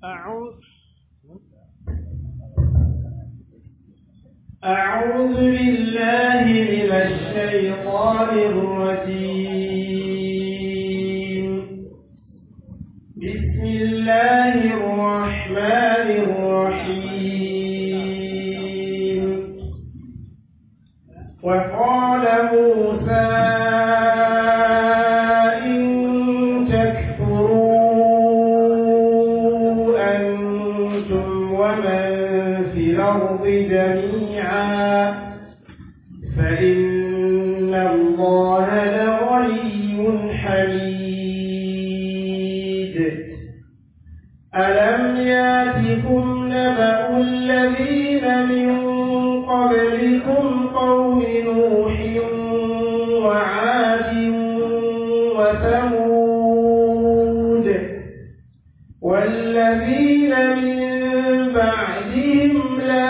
أعوذ أعوذ بالله من الشيطان الرجيم بسم الله الرحمن الرحيم وقال موسى إن تكفروا أنتم ومن في الأرض جميعا فإن الله لغني حميد ألم ياتكم نبأ الذين من قبلكم قوم نوح وعاد وثمود والذين من بعدهم لا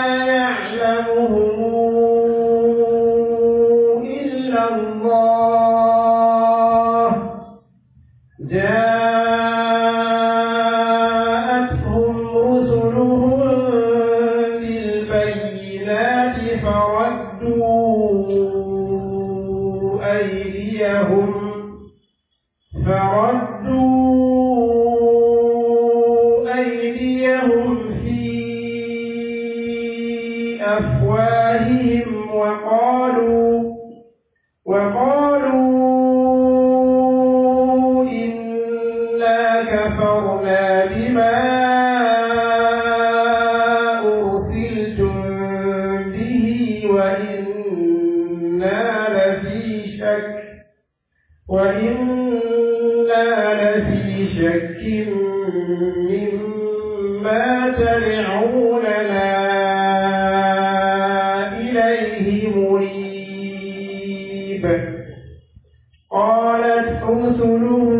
يعلمهم إلا الله جاءتهم رسلهم بالبينات فردوا أيديهم فردوا أيديهم في أفواههم وقالوا وقالوا إنا كفرنا بما أرسلتم به وإنا لفي شك وإنا لفي شك مما تدعوننا إليه مريب قالت رسلهم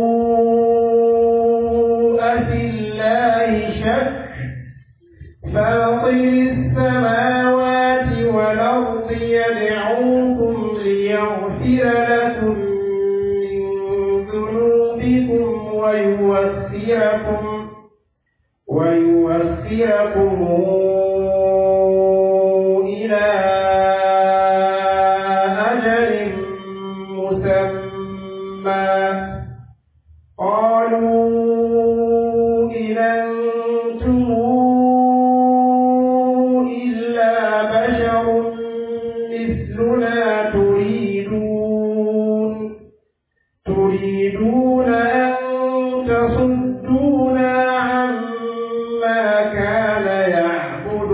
أفي الله شك فاطر السماوات والأرض يدعوكم ليغفر لكم من ذنوبكم ويوخركم ويوخركم إلى أجل مسمى قالوا إن أنتم إلا بشر مثلنا تريدون تريدون أن تصدونا عما كان يعبد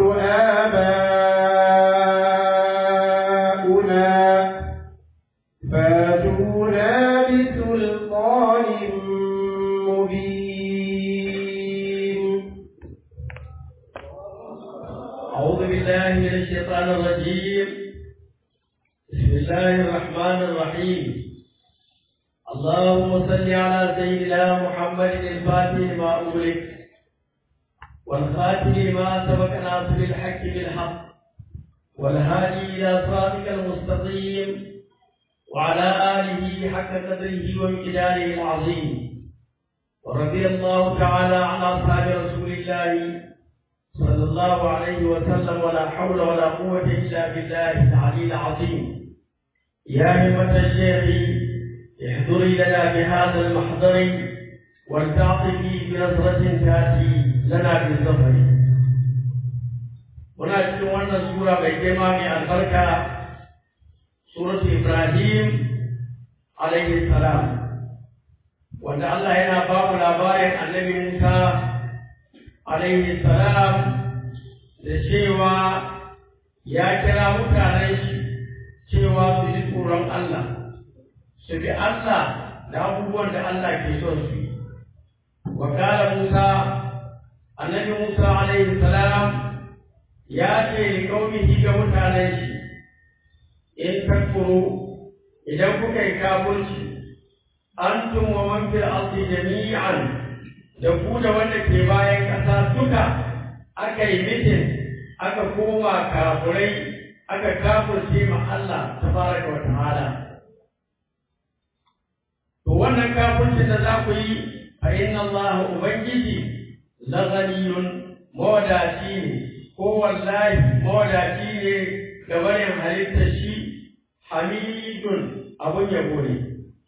آباؤنا فاتونا بسلطان مبين أعوذ بالله من الشيطان الرجيم بسم الله الرحمن الرحيم اللهم صل على سيدنا محمد الفاتح لما أغلق والخاتم لما سبق ناصر الحق بالحق والهادي إلى صراطك المستقيم وعلى آله حق قدره ومقداره العظيم ورضي الله تعالى عن أصحاب رسول الله صلى الله عليه وسلم ولا حول ولا قوة إلا بالله العلي العظيم يا همة الشيخ احضري لنا بهذا المحضر ولتعطفي بنظرة تأتي لنا بالظفر muna cikin wannan sura mai girma mai albarka suratu Ibrahim alaihi salam wanda Allah yana ba mu labarin annabi Musa alaihi salam da cewa ya kira mutanen shi cewa su ji tsoron Allah su bi Allah da abubuwan da Allah ke son su yi wa kala Musa annabi Musa alaihi salam ya ce li qaumihi ga mutanen shi in takfuru idan kuka yi kafirci antum wa man fil ardi jami'an da ku da wanda ke bayan ƙasa duka aka yi mitin aka koma kafurai aka kafirce ma Allah tabaraka wa ta'ala to wannan kafirci da za ku yi fa inna Allah ubangiji laghaniyun mawadaci ne ko wallahi mawadaci ne ga barin halittar shi hamidun abun yabo ne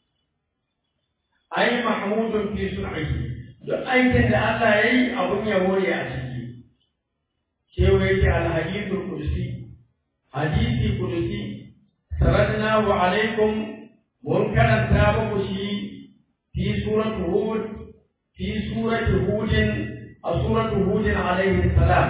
ai mahmudun fi sun'ihi duk aikin da Allah ya yi abun yabo ne a ciki cewa yake alhadithul kursi hadisi kursi saradna wa alaikum mun karanta muku shi fi suratu hud fi surati hudin a suratu hudin alaihi salam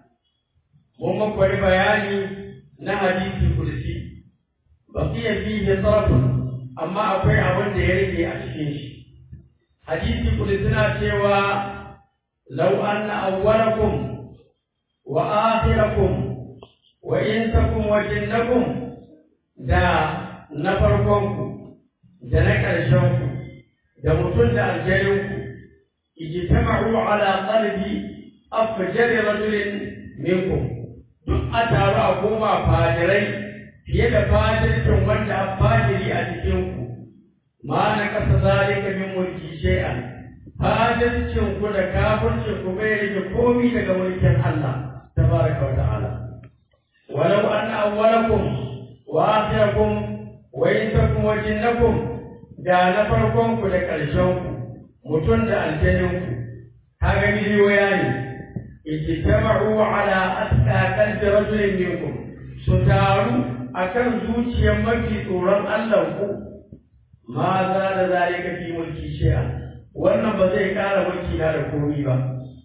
mun muku wani bayani na hadisi kursi baqiya fihi tarafun amma akwai abin da ya rage a cikin shi hadisi kursi na cewa law anna awwalakum wa akhirakum wa insakum wa jinnakum da na farkonku da na ƙarshenku da mutum da aljaninku ijtama'u ala qalbi afjari rajulin minkum duk a taru a koma fajirai fiye da fajircin wanda a fajiri a cikinku ma na kasa zalika min mulki shay'an fajircin ku da kafircin ku bai rage komi daga mulkin Allah tabaraka wa ta'ala walau anna awwalakum wa akhirakum wa insakum wa jinnakum da na farkon ku da ƙarshen ku mutum da aljanin ku kaga miliyoya ne ijtama'u ala atqa qalbi rajulin minkum su taru akan zuciyar mafi tsoron Allah ku ma za da zalika fi mulki shay'a wannan ba zai ƙara mulki na da komi ba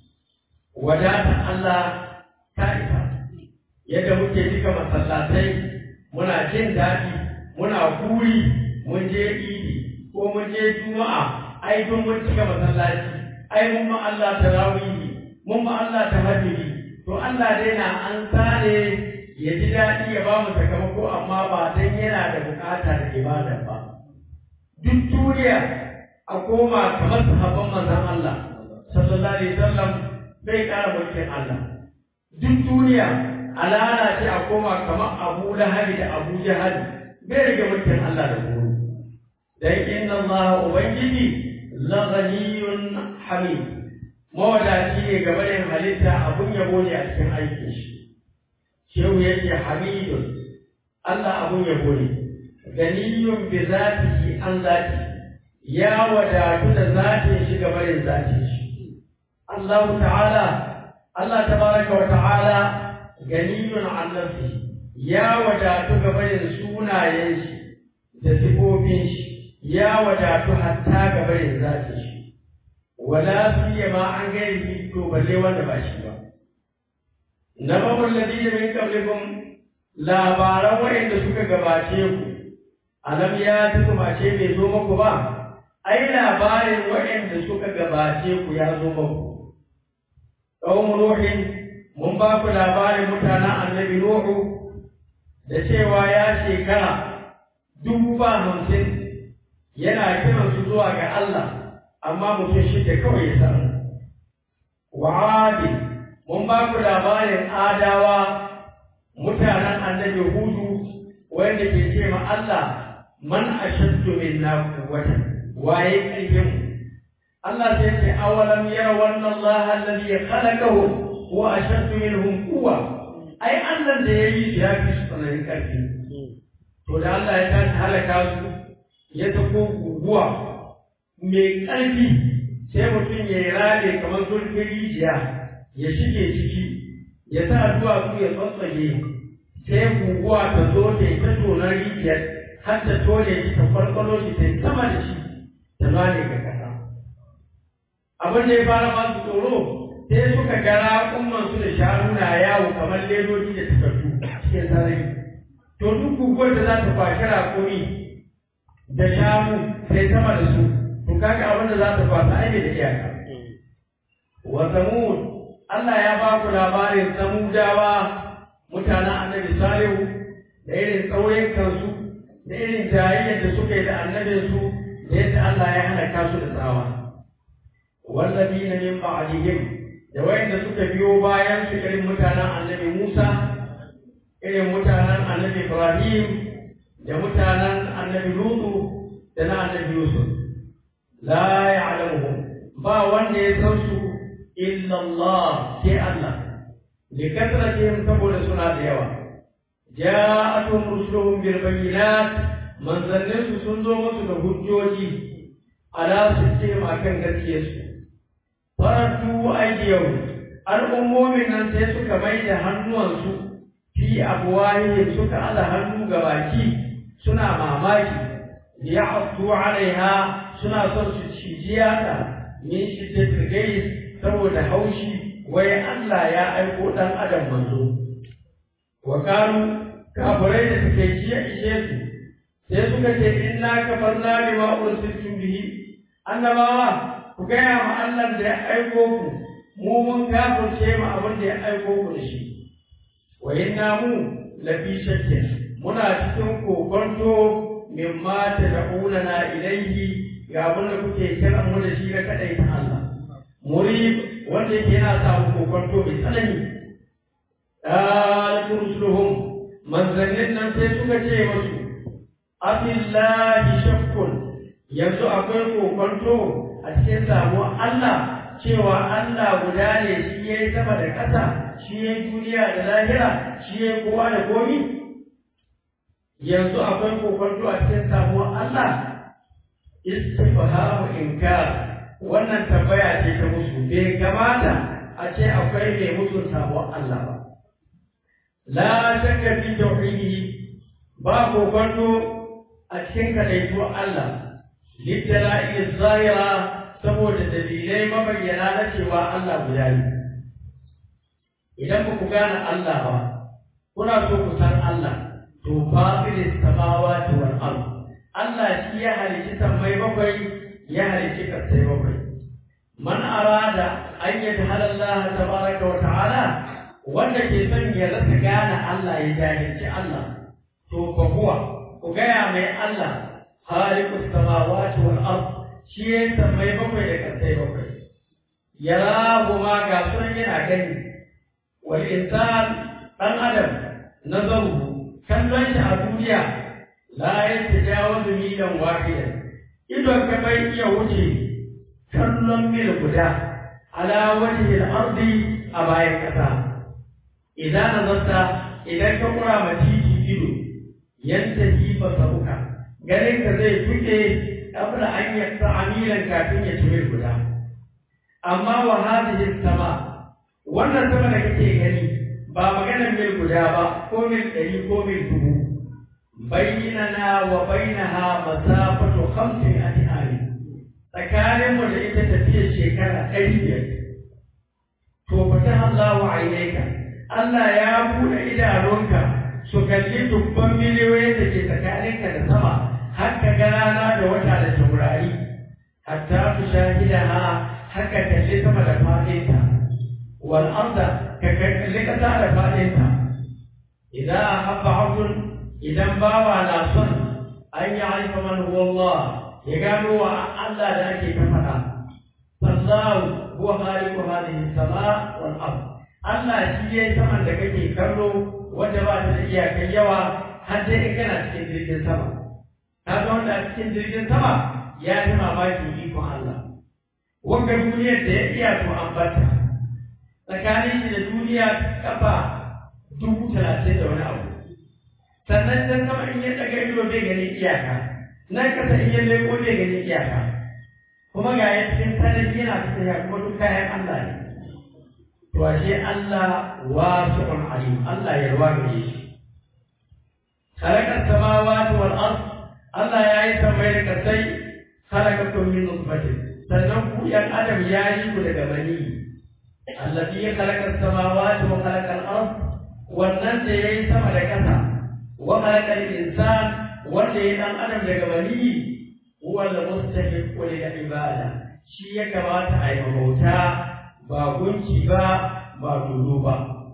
wadata Allah ta isa yadda muke cika masallatai muna jin daɗi muna kuri mun je idi ko mun je juma'a ai don mun cika masallaci ai mun ma Allah tarawihi mun ma Allah tahajjudi to Allah dai na an sare ya ji daɗi ya ba mu sakamako amma ba dan yana da bukata da ibada ba duk duniya a koma kamar sahabban manzon Allah sallallahu alaihi wasallam bai ƙara mulkin Allah duk duniya a lalace a koma kamar Abu Lahabi da Abu Jahal bai rage mulkin Allah da goro dan inna Allah ubangiji la ghaniyun hamid mawadaci ne game da halitta abun yabo ne a cikin aikin shi shehu yake hamidun Allah abun yabo ne ganiyun bi zatihi an zati ya wadatu da zatin shi game da zatin shi Allah ta'ala Allah tabaraka wa ta'ala ganiyun an nafsi ya wadatu gaba da sunayen shi da sifofin shi ya wadatu hatta gaba da zatin shi wala fiye ma an gairi to balle wanda ba shi ba nabawul ladina min qablikum labaran wa'anda suka gabace ku alam ya tukuma ce bai zo muku ba ai labarin wa'anda suka gabace ku ya zo muku qaumu nuhin mun ba ku labarin mutanen annabi Nuhu da cewa ya shekara dubu ba hamsin yana kiran su zuwa ga Allah amma mutum shi da kawai ya samu. Wa adi mun ba ku labarin adawa mutanen annabi Hudu wanda ke ce ma Allah man ashaddu minna quwwatan waye ƙarfin Allah sai ce awalam yara wannan Allah alladhi khalaqahum wa ashaddu minhum quwwa ai Allah da yayi shi ya fi su tsananin karfi to da Allah ya tashi halaka su ya tafi guguwa mai karfi sai mutum ya yi rame kamar zurfin rijiya ya shige ciki ya sa duwatsu ya tsatsage sai guguwa ta zo ta yi ta tonar rijiyar har ta tone shi ta farfalo shi ta yi sama da shi ta zane ga kasa abin da ya fara ba su tsoro sai suka ga raƙumman su da shanu na yawo kamar ledoji da takardu cikin sarari to duk guguwar da za ta kwashi raƙumi da shanu sai sama da su to kaga abin da za ta kwasa ai da iyaka wa samud Allah ya ba ku labarin samudawa mutanen annabi salihu da irin tsaurin kansu da irin jayayyar da suka yi da annabinsu da yadda Allah ya halaka su da tsawa wallazina min ba'dihim da wayanda suka biyo bayan su irin mutanen annabi Musa irin mutanen annabi Ibrahim da mutanen annabi Lutu da na annabi Yusuf la ya'lamuhum ba wanda ya san su illa Allah sai Allah li kasratihim saboda suna da yawa ja'atuhum rusuluhum bil bayyinat manzannin su sun zo musu da hujjoji ala su ce akan gaskiyarsu faratu aidiyau al'ummomin nan sai suka mai da hannuwansu fi abuwahihim suka ala hannu ga baki suna mamaki liya'tu alaiha suna son su cijiya ta min shiddatil gais saboda haushi wai Allah ya aiko dan adam manzo wa kanu kafirai da suke jiya ishe su sai suka ce inna kafarna bima ursiltum bihi annabawa ku gaya ma Allah da ya aiko ku mu mun kafirce ma abin da ya aiko ku da shi wa inna mu lafi shakkin muna cikin kokonto mimma tad'una ilayhi ga abin da kuke kiran mu da shi na kadai ta Allah murib wanda yake yana sa mu kokonto mai tsanani qalat rusuluhum manzannin nan sai suka ce musu abillahi shakkun yanzu akwai kokonto a cikin samuwar Allah cewa Allah guda ne shi ya yi sama da ƙasa shi ya yi duniya da lahira shi ya yi kowa da komi yanzu akwai kokonto a cikin samuwar Allah istifhamu inkar wannan tambaya ce ta musu bai kamata a ce akwai mai musu samuwar Allah ba la shakka fi tauhidihi ba kokonto a cikin kadaituwar Allah littala'i zahira saboda dalilai mabayyana na cewa Allah guda ne idan ba ku gane Allah ba kuna so ku san Allah to fasilis samawati wal ard Allah shi ya halicci sammai bakwai ya halicci kasai bakwai man arada an yadhala Allah tabaraka wa ta'ala wanda ke son ya rasa gane Allah ya jahilci Allah to fa huwa ku gaya mai Allah khaliqus samawati wal ard shi ya sammai bakwai da kasai bakwai yara ma ga sunan yana gani wal insan dan adam nazaru kallon shi a duniya la yatajawazu milan wahidan idon ka bai iya wuce kallon mil guda ala wajhi al-ardi a bayan kasa idan nazarta idan ka kura ma titi ido yantahi basaruka ganin ka zai tuke qabla an yaqta'a milan kafin ya ci guda amma wa hadhihi sama wannan sama da kake gani ba maganar mil guda ba ko mil ɗari ko mil dubu bainana wa bainaha masafatu khamsin atihari tsakanin mu da ita tafiyar shekara ɗari biyar to fata Allahu ainaika Allah ya buɗe idanunka su kalli dubban miliyoyin da ke tsakaninka da sama har ka ga rana da wata da taurari hatta su shahida ha haka kalli sama da fadinta wal arda ka kalli kasa da fadinta idan habba abdun idan bawa na son an yi haifa man huwa Allah ya gano wa Allah da ake ta faɗa sallahu huwa khaliqu hadhihi sama wal ard Allah shi yayi saman da kake kallo wanda ba ta da iyakar yawa har sai in kana cikin jirgin sama kaga wanda a cikin jirgin sama ya fi mamaki ikon Allah wanda duniyar da ya iya to an bata tsakanin shi da duniya kafa dubu talatin da wani abu sannan can sama in ya daga ido bai gani iyaka nan kasa in ya leko bai gani iyaka kuma ga ya cikin sarari yana tafiya kuma duk kayan Allah ne to ashe Allah wasi'un alim Allah ya ruwa gare shi khalaqa samawati wal ard Allah ya yi samai da kasai khalaqakum min nutfatin sannan ku yan adam ya yi ku daga mani allazi ya khalaqa samawati wa khalaqa al ard wannan da yayi sama da kasa wa khalaqa al insan wanda ya dan adam daga mani huwa al mustahiq lil ibada shi ya kamata a yi bauta ba gunki ba ba dodo ba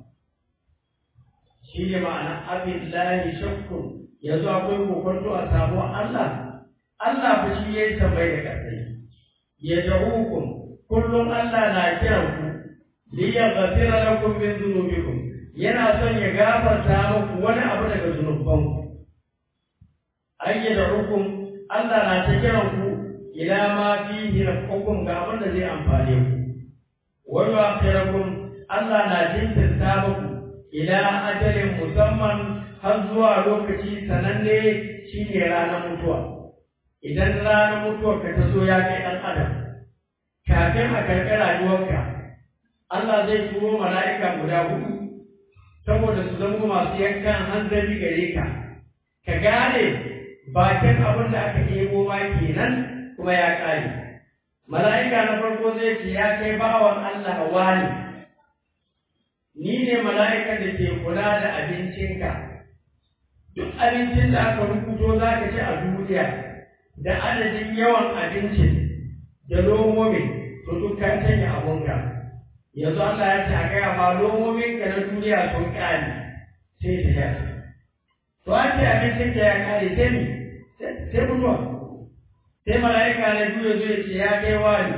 shi ne ma'ana abin lahi shakkun yanzu akwai kokonto a samuwar Allah Allah fa shi ya yi tambayi da kasai ya jahukum kullum Allah na kiran ku li yaghfira lakum min dhunubikum yana son ya gafarta muku wani abu daga zunubanku ayyada hukum Allah na ta kiran ku ila ma fihi hukum ga abin da zai amfane ku wa yu'akhirukum Allah na jinkirta muku ila ajalin musamman har zuwa lokaci sananne shine ranar mutuwa idan ranar mutuwar ka ta zo ya kai ɗan adam kafin a karɓi rayuwarka Allah zai turo mala'ika guda hudu saboda su zama masu yankan hanzari gare ka ka gane bakin abin da aka ɗebo ma kenan kuma ya ƙare mala'ika na farko zai ce ya kai bawan Allah wani ni ne mala'ikan da ke kula da abincinka duk abincin da aka rubuto za ka ci a duniya da adadin yawan abincin da lomomin to duk ka canja abunka yanzu Allah ya ce a gaya ma lomomin ka na duniya sun ƙare sai ta ya to an ce abincin ka ya ƙare sai ni sai mutuwa sai mala'ika na biyu zai ce ya kai wani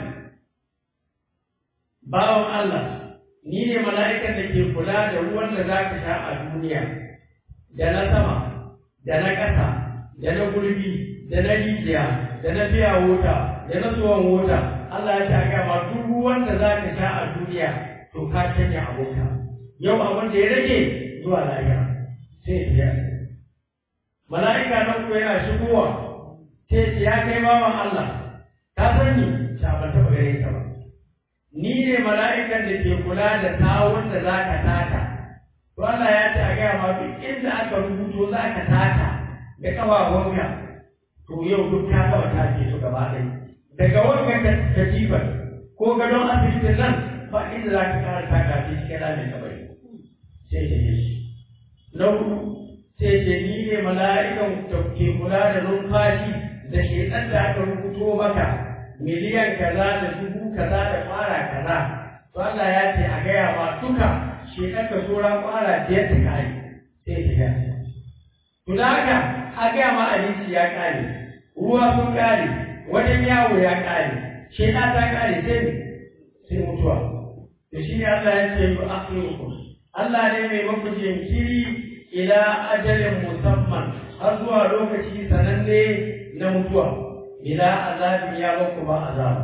bawan Allah ni ne mala'ikan da ke kula da ruwan da za ka sha a duniya da na sama da na ƙasa da na gurbi da na rijiya da na biya wuta da na tsohon wuta Allah ya ta gama duk ruwan da za ka sha a duniya to ka canja abota yau abin da ya rage zuwa lahira sai ya mala'ika nan ko yana shigowa sai ya kai bawan Allah ka sani ta ban taɓa gare ka ba ni ne mala'ikan da ke kula da tawon da za ka taka to Allah ya ce a gaya ma duk inda aka rubuto za ka taka da ƙafafunka to yau duk ka gaba take su gaba ɗaya daga wannan katifar ko gadon asibitin nan ba inda za ka kara taka shi cikin ramin kabari sai ce shi na hudu sai ce ni ne mala'ikan da ke kula da numfashi da shedan da aka rubuto maka miliyan kaza da dubu kaza da fara kaza to Allah ya ce a gaya ma duka shedan ka tsora fara biyar ta kare sai ta gaya to da haka a gaya ma abinci ya kare ruwa sun kare wajen yawo ya kare sheda ta kare sai ne sai mutuwa to shi ne Allah ya ce yu akhirukum Allah ne mai maku jinkiri ila ajalin musamman har zuwa lokaci sananne na mutuwa ila azabin ya baku ba azaba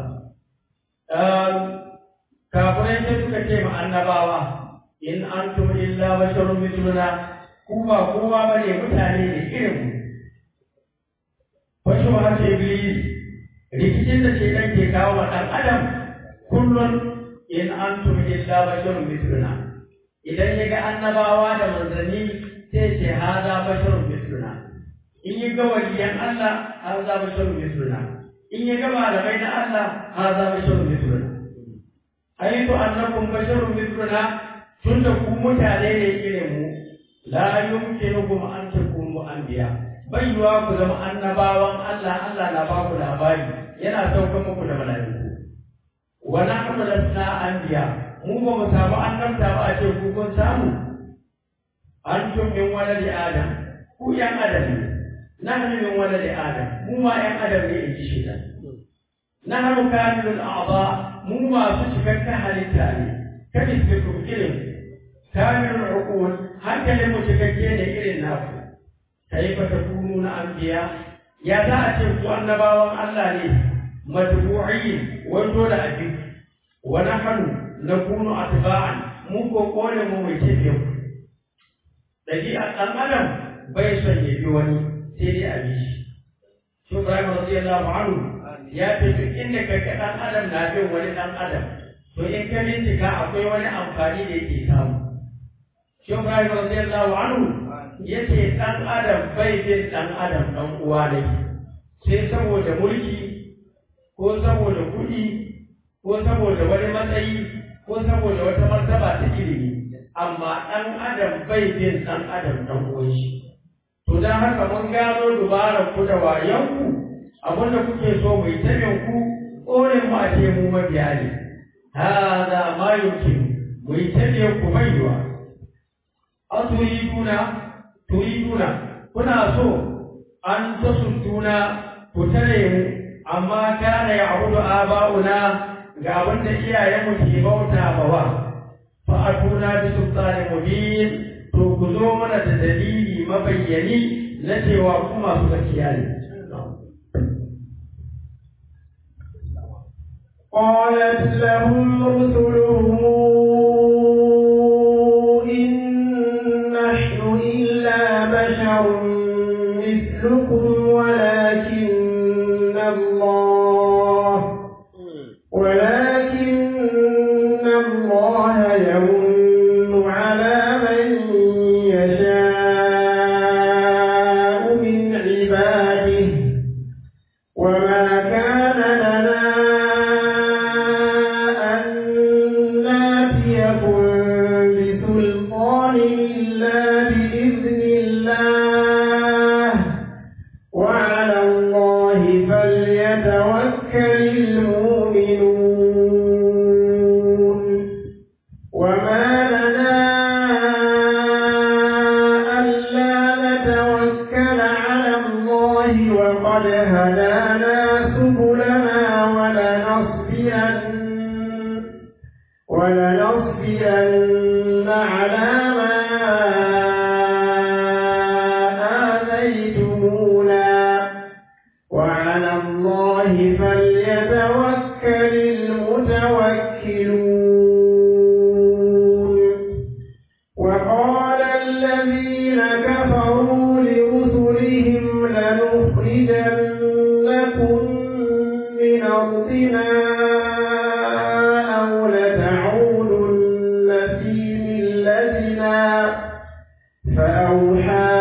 kafirai sai suka ce ma annabawa in antum illa basharun mithluna ku ba kowa bane mutane ne irin mu wasu ma ce iblis rikicin da ce dan ke kawo wa dan adam kullun in antum illa basharun mithluna idan ya ga annabawa da manzanni sai ce haza basharun mithluna in ya ga waliyan Allah haza basharun mithluna in ya ga malamai na Allah haza basharun mithluna aitu annakum basharun mithluna tunda ku mutane ne irin mu la yumkinukum an takunu anbiya bai yiwa ku zama annabawan Allah Allah na ba ku labari yana sauka muku da mala'iku wa nahnu lasna anbiya mu ba mu samu annabta ba a ce ku kun samu antum min waladi adam ku yan adam ne nahnu min waladi adam mu ma yan adam ne in ji shaitan nahnu kamilul a'dha mu masu cikakken halitta ne kada su ku irin kamilul uqul hankalin mu cikakke ne irin naku kaifa takununa anbiya ya za a ce ku annabawan Allah ne matbu'in wato da abin wa nahnu nakunu atba'an mu ko kone mu mai ce ku dabi'a dan adam bai son ya bi wani sai dai a bi shi shi Ibrahim radiyallahu anhu ya ce duk inda ka ga dan adam na bin wani dan adam to in ka bincika akwai wani amfani da yake samu shi Ibrahim radiyallahu anhu yace dan adam bai bin dan adam dan uwa ne sai saboda mulki ko saboda kuɗi ko saboda wani matsayi ko saboda wata martaba ta ilimi amma ɗan adam bai bin ɗan adam ɗan uwan shi to dan haka mun gano dubarar ku da wayanku abinda kuke so mu yi tabin ku ƙorin mu a ce mu mabiya ne hada ma yumkin mu yi tabin ku baiwa aturiduna turiduna kuna so an tasudduna ku tare mu amma kana ya'budu aba'una ga abin da iyayenmu ke bauta bawa fa atuna bi sultanin mubin to ku zo mana da dalili mabayyani na cewa ku masu gaskiya ne قالت لهم رسلهم ولنصبرن على ما آذيتمونا وعلى الله فليتوكل المتوكلون وقال الذين كفروا لرسلهم لنخرجنكم من أرضنا أو لتعودن في ملتنا فأوحى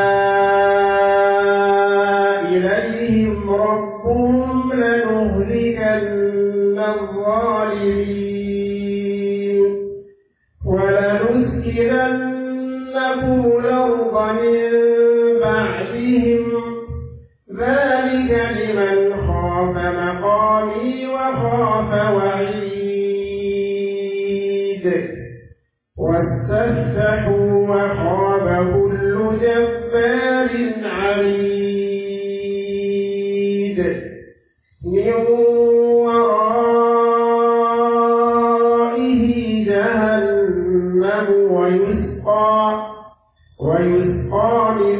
إليهم ربهم لنهلكن الظالمين ولنسكننكم الأرض من بعدهم ذلك لمن خاف مقامي وخاف وعيد واستفتحوا وخاب كل جبار عنيد من ورائه جهنم ويسقى ويسقى من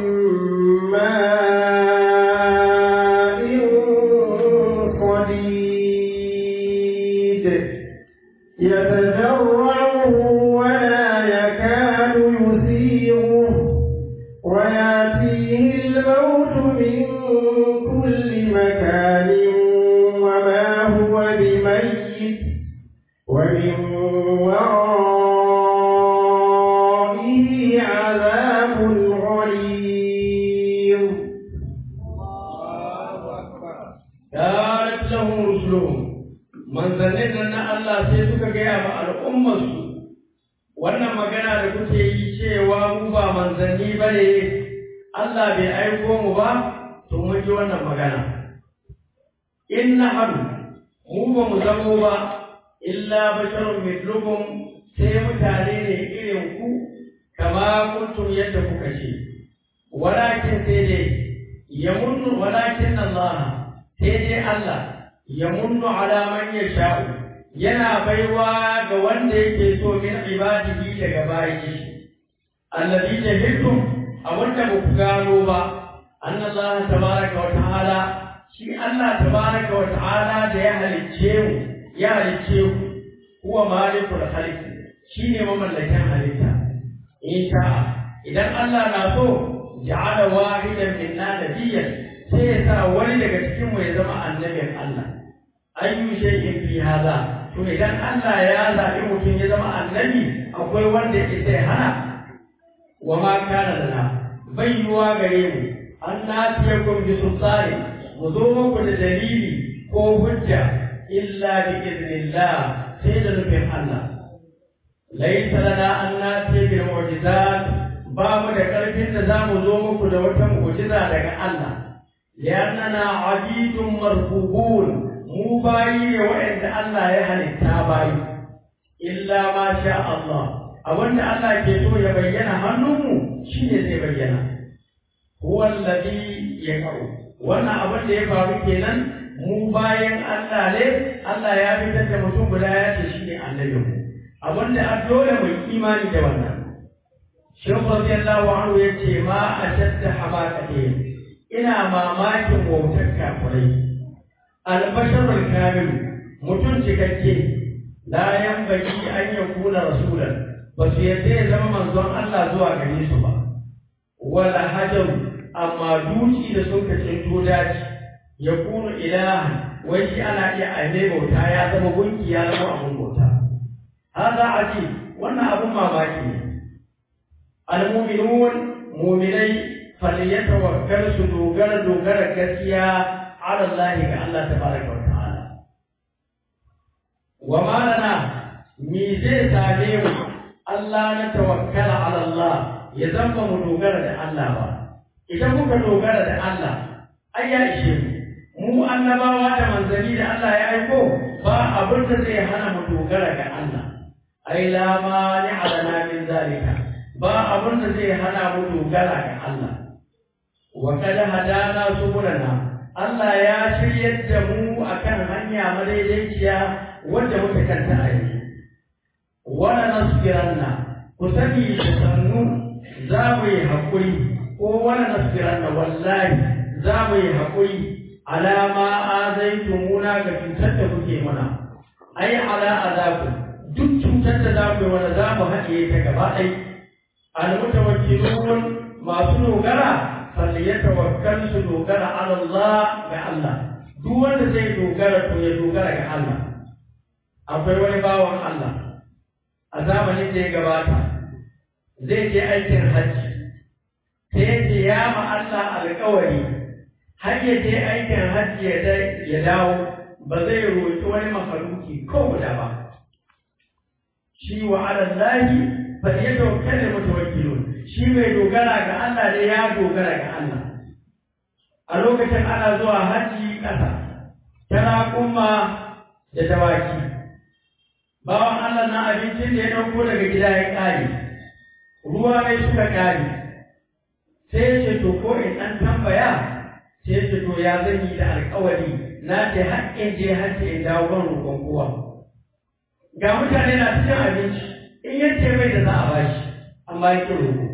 ماء صديد يتجرعه ولا يكاد يسيغه وياتيه الموت من كل مكان وما هو بميت ومن ورائه عذاب غليظ قالت لهم رسلهم manzannin nan na Allah sai suka gaya ma al'ummarsu wannan magana da kuke yi cewa mu ba manzanni ba ne Allah bai aiko mu ba to mun ji wannan magana in na hannu mu ba mu zamo ba illa basharun mitlukum sai mutane ne irin ku kama kuntum yadda kuka ce walakin sai dai yamunnu walakin Allah sai dai Allah yamunnu ala man yasha'u yana baiwa ga wanda yake so min ibadihi daga bayi shi alladhi jahiltum abunda ba ku gano ba annallaha tabaraka wa ta'ala shi Allah tabaraka wa ta'ala da ya halicce mu ya halicce ku huwa malikul khaliq shine mamallakin halitta insha idan Allah na so ja'ala wahidan minna nabiyyan sai ya sa wani daga cikin mu ya zama annabin Allah ayyu shay'in fi hada to idan Allah ya zabi mutum ya zama annabi akwai wanda yake sai hana wa ma kana lana bayyuwa gare mu an natiyakum bi sultani mu zo muku da dalili ko hujja illa bi idnillah sai da nufin Allah laysa lana an natiya bil mu'jizat ba mu da karfin da za mu zo muku da wata mu'jiza daga Allah li'annana abidun marfubun mu bayi ne waɗanda Allah ya halitta bayi illa ma sha Allah abinda Allah ke so ya bayyana hannunmu shine zai bayyana huwa alladhi yaqau wannan abin da ya faru kenan mu bayan Allah ne Allah ya fitar da mutum guda ya ce shine annabi mu abinda a dole mu imani da wannan Shehu radiyallahu anhu yace ma ashadda hamaqati ina mamakin wautar kafirai albasharul kamil mutum cikakke la yanbaghi an yakuna rasulan ba su yadda ya zama manzon Allah zuwa gare su ba wala hajar amma duci da sun kace to daji ya kunu ilaha wai shi ana iya aine bauta ya zama gunki ya zama abun bauta hada aji wannan abun mamaki ne almu'minun mu'minai falyatawakkal su dogara dogara gaskiya ala Allah ga Allah tabaraka wa ta'ala wa ma lana mi zai same mu Allah na tawakkala ala Allah ya zama mu dogara da Allah ba idan muka dogara da Allah ai ya ishe mu mu annabawa da manzanni da Allah ya aiko ba abin da zai hana mu dogara ga Allah ai la mani alana min zalika ba abin da zai hana mu dogara ga Allah wa kada hadana subulana Allah ya shiryar da mu akan hanya madaidaiciya wanda muka kanta a yanzu wala nasbiranna ku sani da sannu za mu yi haƙuri ko wala nasbiranna wallahi za mu yi haƙuri alama azaitumuna ga cutar da kuke mana ai ala azaku duk cutar da za ku yi mana za mu haɗiye ta gaba ɗai almutawakkilun masu dogara falyatawakkal su dogara ala Allah ga Allah duk wanda zai dogara to ya dogara ga Allah akwai wani bawan Allah a zamanin da ya gabata zai je aikin hajji sai ya ce ya ma Allah alƙawari har ya je aikin hajji ya dawo ba zai roƙi wani mafaruki ko guda ba shi wa ala lahi fa yatawakkal mutawakkilun shi mai dogara ga Allah ne ya dogara ga Allah a lokacin ana zuwa hajji ƙasa tana kuma da dawaki bawan Allah na abincin da ya ɗauko daga gida ya ƙare ruwa ne suka ƙare sai ya ce to ko in ɗan tambaya sai ya ce to ya zan yi da alƙawari na ce haƙƙin je hajji in dawo ban roƙon kowa ga mutane na cikin abinci in ya ce mai da za a bashi amma ya ƙi roƙo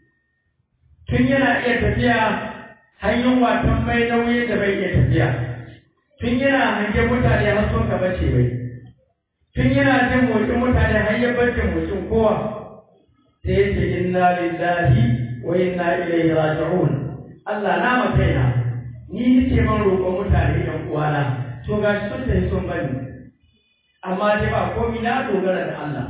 tun yana iya tafiya hanyar watan mai nauyi da bai iya tafiya tun yana hangen mutane har sun ka bace bai tun yana jin motsin mutane har ya bace motsin kowa sai ya ce inna lillahi wa inna ilaihi raji'un Allah na makaina ni nake ban roƙon mutane ɗan uwana to ga shi sun tafi sun bani amma dai ba komai na dogara da Allah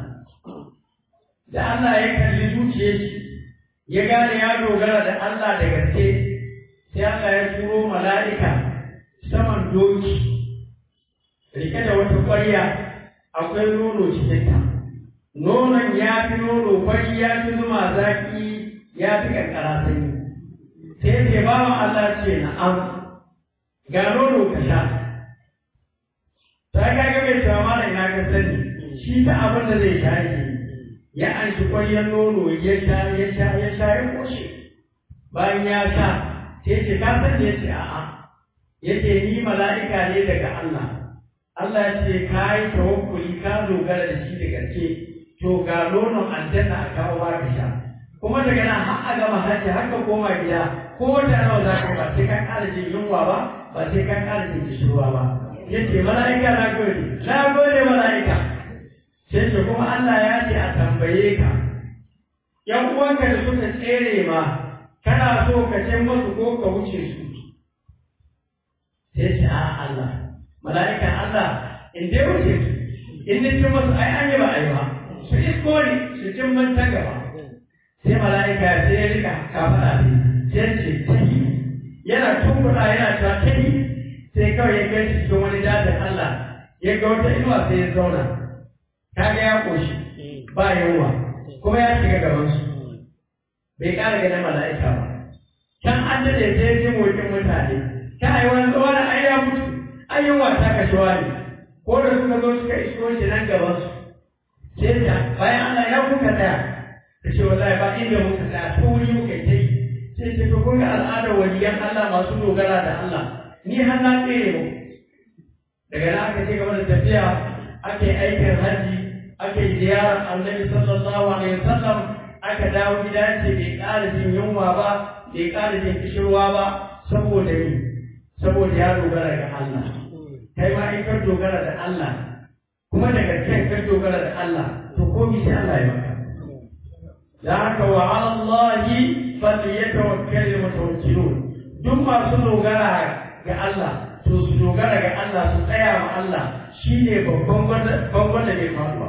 da Allah ya kalli zuciyar shi ya gane ya dogara da Allah da gaske sai Allah ya turo mala'ika saman doki rike da wata ƙwarya akwai nono cikinta nonon ya fi nono fari ya fi zuma zaƙi ya fi ƙanƙara sanyi sai ce bawan Allah ce na'am ga nono ka sha ta ga ga mai cewa mana ina ka sani shi ta abin da zai sha ke ya an shi ƙwaryar nono ya sha ya sha ya sha ya koshe bayan ya sha sai ce ka san ya ce a'a ya ce ni mala'ika ne daga Allah Allah ya ce ka yi tawakkuli ka dogara da shi da gaske to ga nonon aljanna a kawo ba ka sha kuma daga nan har a gama hajji har ka koma gida ko wata nawa za ka ba sai ka ƙara jin yunwa ba ba sai ka ƙara jin kishirwa ba ya ce mala'ika na gode na gode mala'ika sai ce kuma Allah ya ce a tambaye ka ‘yan uwanka da suka tsere ma kana so ka ce masu ko ka wuce su sai ce a Allah mala'ikan Allah in dai wuce su in ni ce masu ai an yi ba ai ba su isko ne su cin man ta gaba sai mala'ika sai ya rika kafaɗa ne sai ce ta yi yana tunkuɗa yana cewa ta yi sai kawai ya kai cikin wani dajin Allah ya ga wata inuwa sai ya zauna kaga ya koshi ba yunwa kuma ya shiga gaban su bai ƙara ganin mala'ika ba can an daɗe sai ya ji motsin mutane ta yi wani tsawo da ai ya mutu ai yunwa ta kashewa ne ko da suka zo suka iso shi nan gaban su sai ta bayan Allah ya kuka tsaya ta ce wallahi ba inda muka tsaya ta wuri muka yi ta yi sai ce to kun ga al'adar waliyan Allah masu dogara da Allah ni har na tsere mu daga nan aka ce gaba da tafiya ake aikin hajji ake ziyarar annabi sallallahu alaihi wasallam aka dawo gida ce bai ƙara jin yunwa ba bai ƙara jin kishirwa ba saboda ni saboda ya dogara ga Allah kai ma in ka dogara da Allah kuma daga kan ka dogara da Allah to komai sai Allah ya maka da haka wa ala Allah falyatawakkalul mutawakkilun duk masu dogara ga Allah to su dogara ga Allah su tsaya ma Allah shine babban babban da ke faruwa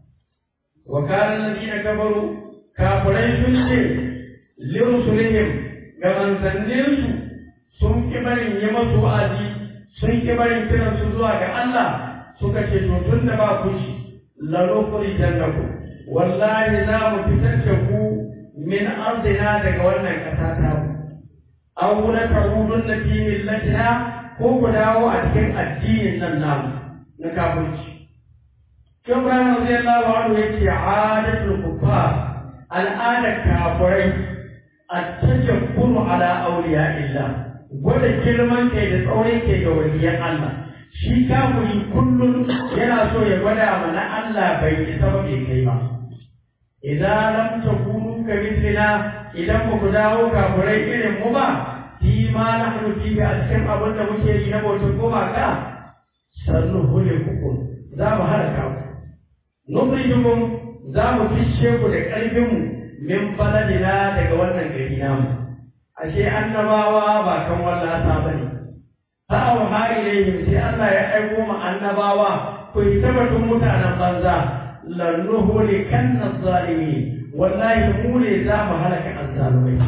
wa kana alladhina kafaru kafirai sun ce lirusulihim ga manzanninsu sun ki barin yi masu wa'azi sun ki barin kiran su zuwa ga Allah suka ce to tun da ba ku ci lanukuri jannaku wallahi za mu fitar da ku min arzina daga wannan ƙasa ta mu aw la ta'udun fi millatina ko ku dawo a cikin addinin nan namu na kafirci Ibrahim radiyallahu anhu yake adatul kuffar al'adar kafirai at-tajabburu ala awliya illa gwada girman kai da tsaurin kai ga waliyan Allah shi kafiri kullum yana so ya gwada mana Allah bai isa ba bai kai ba idan lam takunu kamithina idan ba ku dawo kafirai irin mu ba fi ma nahnu fi a cikin abin da muke yi na bautar gumaka sannu hule kuku za mu halaka ku nukhrijukum za mu fishe ku da ƙarfin mu min baladina daga wannan gari namu ashe annabawa ba kan wallata bane fa auha ilayhim sai Allah ya aiko mu annabawa ku yi tabbatun mutanen banza lannuhulikanna zalimin wallahi mu ne za mu halaka azzalumai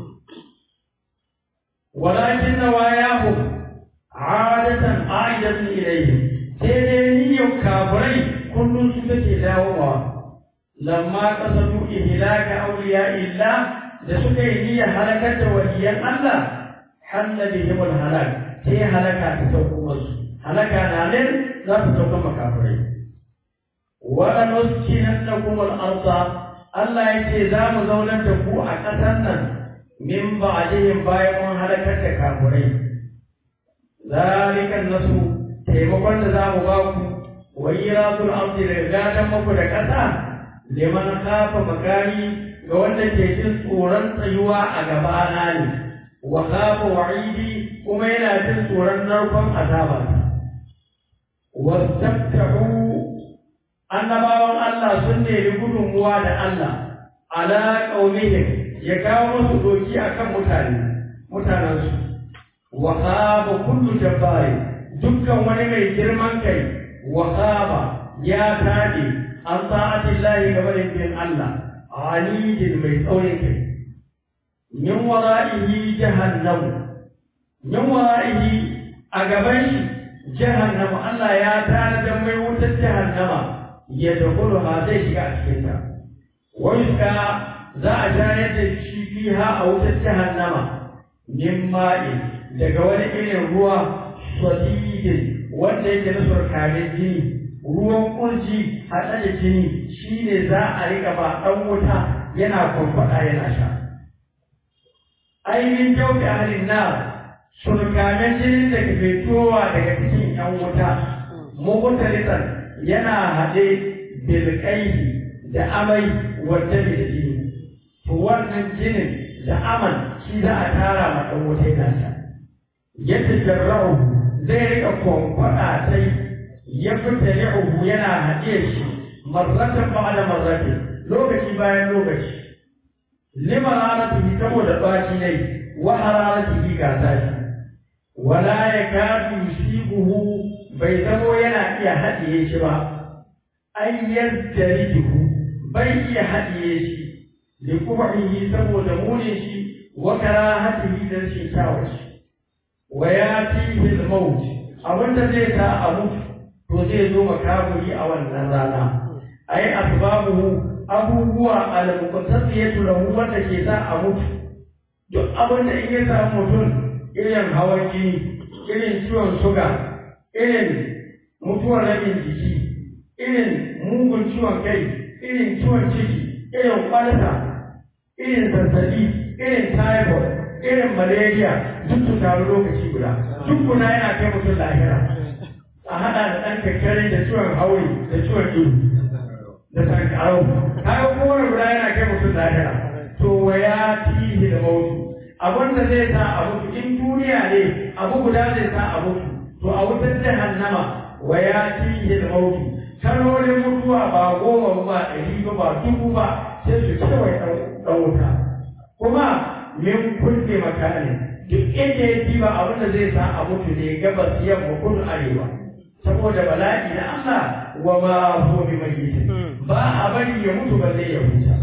walakin nawayahu adatan aidatun ilayhi sai dai niyyar kafirai kullum su take dawowa lamma qasadu ihlaka awliya illa da suka yi niyyar halakar da waliyan Allah halla bihim halak sai halaka ta sauko musu halaka na nan za ta sauka makafirai wala nuskinannakum al-ardha Allah yake za mu zaunar da ku a ƙasar nan min ba'dihim bayan mun halakar da kafirai zalikan nasu taimakon da za mu ba ku wa iratul ardi da gadan muku da ƙasa liman kafa makani ga wanda ke jin tsoron tsayuwa a gabana ne wa kafa wa'idi kuma yana jin tsoron narkon azaba wastabtahu annabawan Allah sun nemi gudunmuwa da Allah ala qaumihim ya kawo musu doki akan mutane mutanensu wa khaba kullu jabbari dukkan wani mai girman kai wa khaba ya tade an ta'ati Allah ga barin Allah alidin mai tsaurin kai min wara'ihi jahannam min wara'ihi a gaban shi jahannam Allah ya tare da mai wutar jahannama ya dakulu ha zai shiga a cikin ta wani ka za a tayar da shi fiha a wutar jahannama min ma'i daga wani irin ruwa sadidin wanda yake na surkarin jini ruwan kurji haɗe da jini shi ne za a riƙa ba ɗan wuta yana kwamfada yana sha. Ainihin jauki ahalin na surkamen jinin da ke fitowa daga cikin ‘yan wuta, mugutalitan yana haɗe bilƙaihi da amai wadda da jini. To wannan jinin da aman shi za a tara ma ɗan wuta yana sha. Yadda jarra'u zai riƙa kwamfada sai ya fita li'uhu yana haɗe shi marratan ba'da marratin lokaci bayan lokaci lima raratihi saboda baki ne wa hararatihi ga tashi wala yakadu yusibuhu bai zamo yana iya haɗiye shi ba ay yazdarijuhu bai iya haɗiye shi li kubihi saboda munin shi wa karahatihi da rashin kyawun shi wa yatihi al-maut abinda zai sa a mutu to zai zo makaburi a wannan rana ai asbabuhu abubuwa al-muqtasiyatu lahu wanda ke sa a mutu duk abin da in ya samu mutum irin hawan jini irin ciwon suga irin mutuwar rabin jiki irin mugun ciwon kai irin ciwon ciki irin kwalta irin zazzabi irin typhoid irin malaria duk su taru lokaci guda duk guda yana kai mutum lahira a haɗa da ɗan kakkare da ciwon hauri da ciwon ido da sankarau kaga kowane guda yana kai mutum lahira to wa ya tihi da mautu abin da zai sa a mutu in duniya ne abu guda zai sa a mutu to a wutar jahannama wa ya tihi da mautu kalolin mutuwa ba goma ba ɗari ba ba dubu ba sai su kewaye ɗan wuta kuma min kulle makani duk inda ya ba abin da zai sa a mutu ne gabas yamma kudu arewa saboda bala'i na Allah wa ma huwa bi mayyit ba a bari ya mutu ba zai ya huta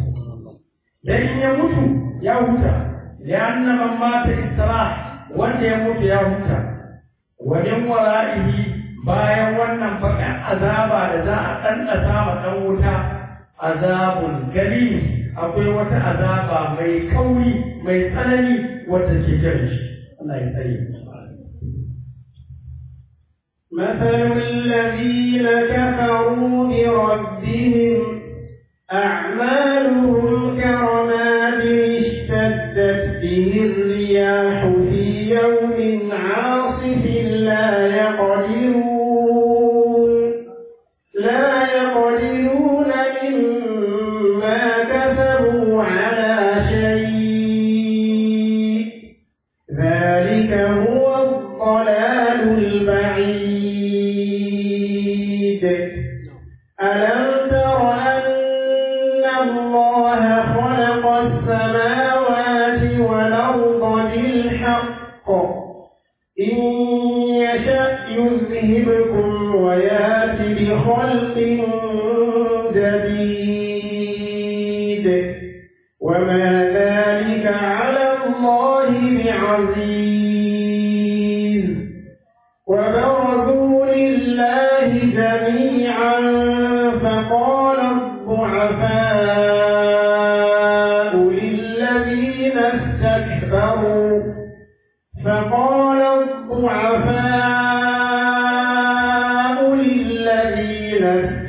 dan in ya mutu ya huta lianna man mata istirah wanda ya mutu ya huta wa min wara'ihi bayan wannan baka azaba da za a ɗanɗasa ma ɗan wuta azabun gali akwai wata azaba mai kauri mai tsanani wadda ke jiran shi Allah ya tsare مثل الذين كفروا بربهم أعمالهم كرماد اشتدت به الرياح في يوم عاصف لا يقدرون خلق جديد وما ذلك على الله بعزيز وبرزوا لله جميعا فقال الضعفاء للذين استكبروا فقال الضعفاء للذين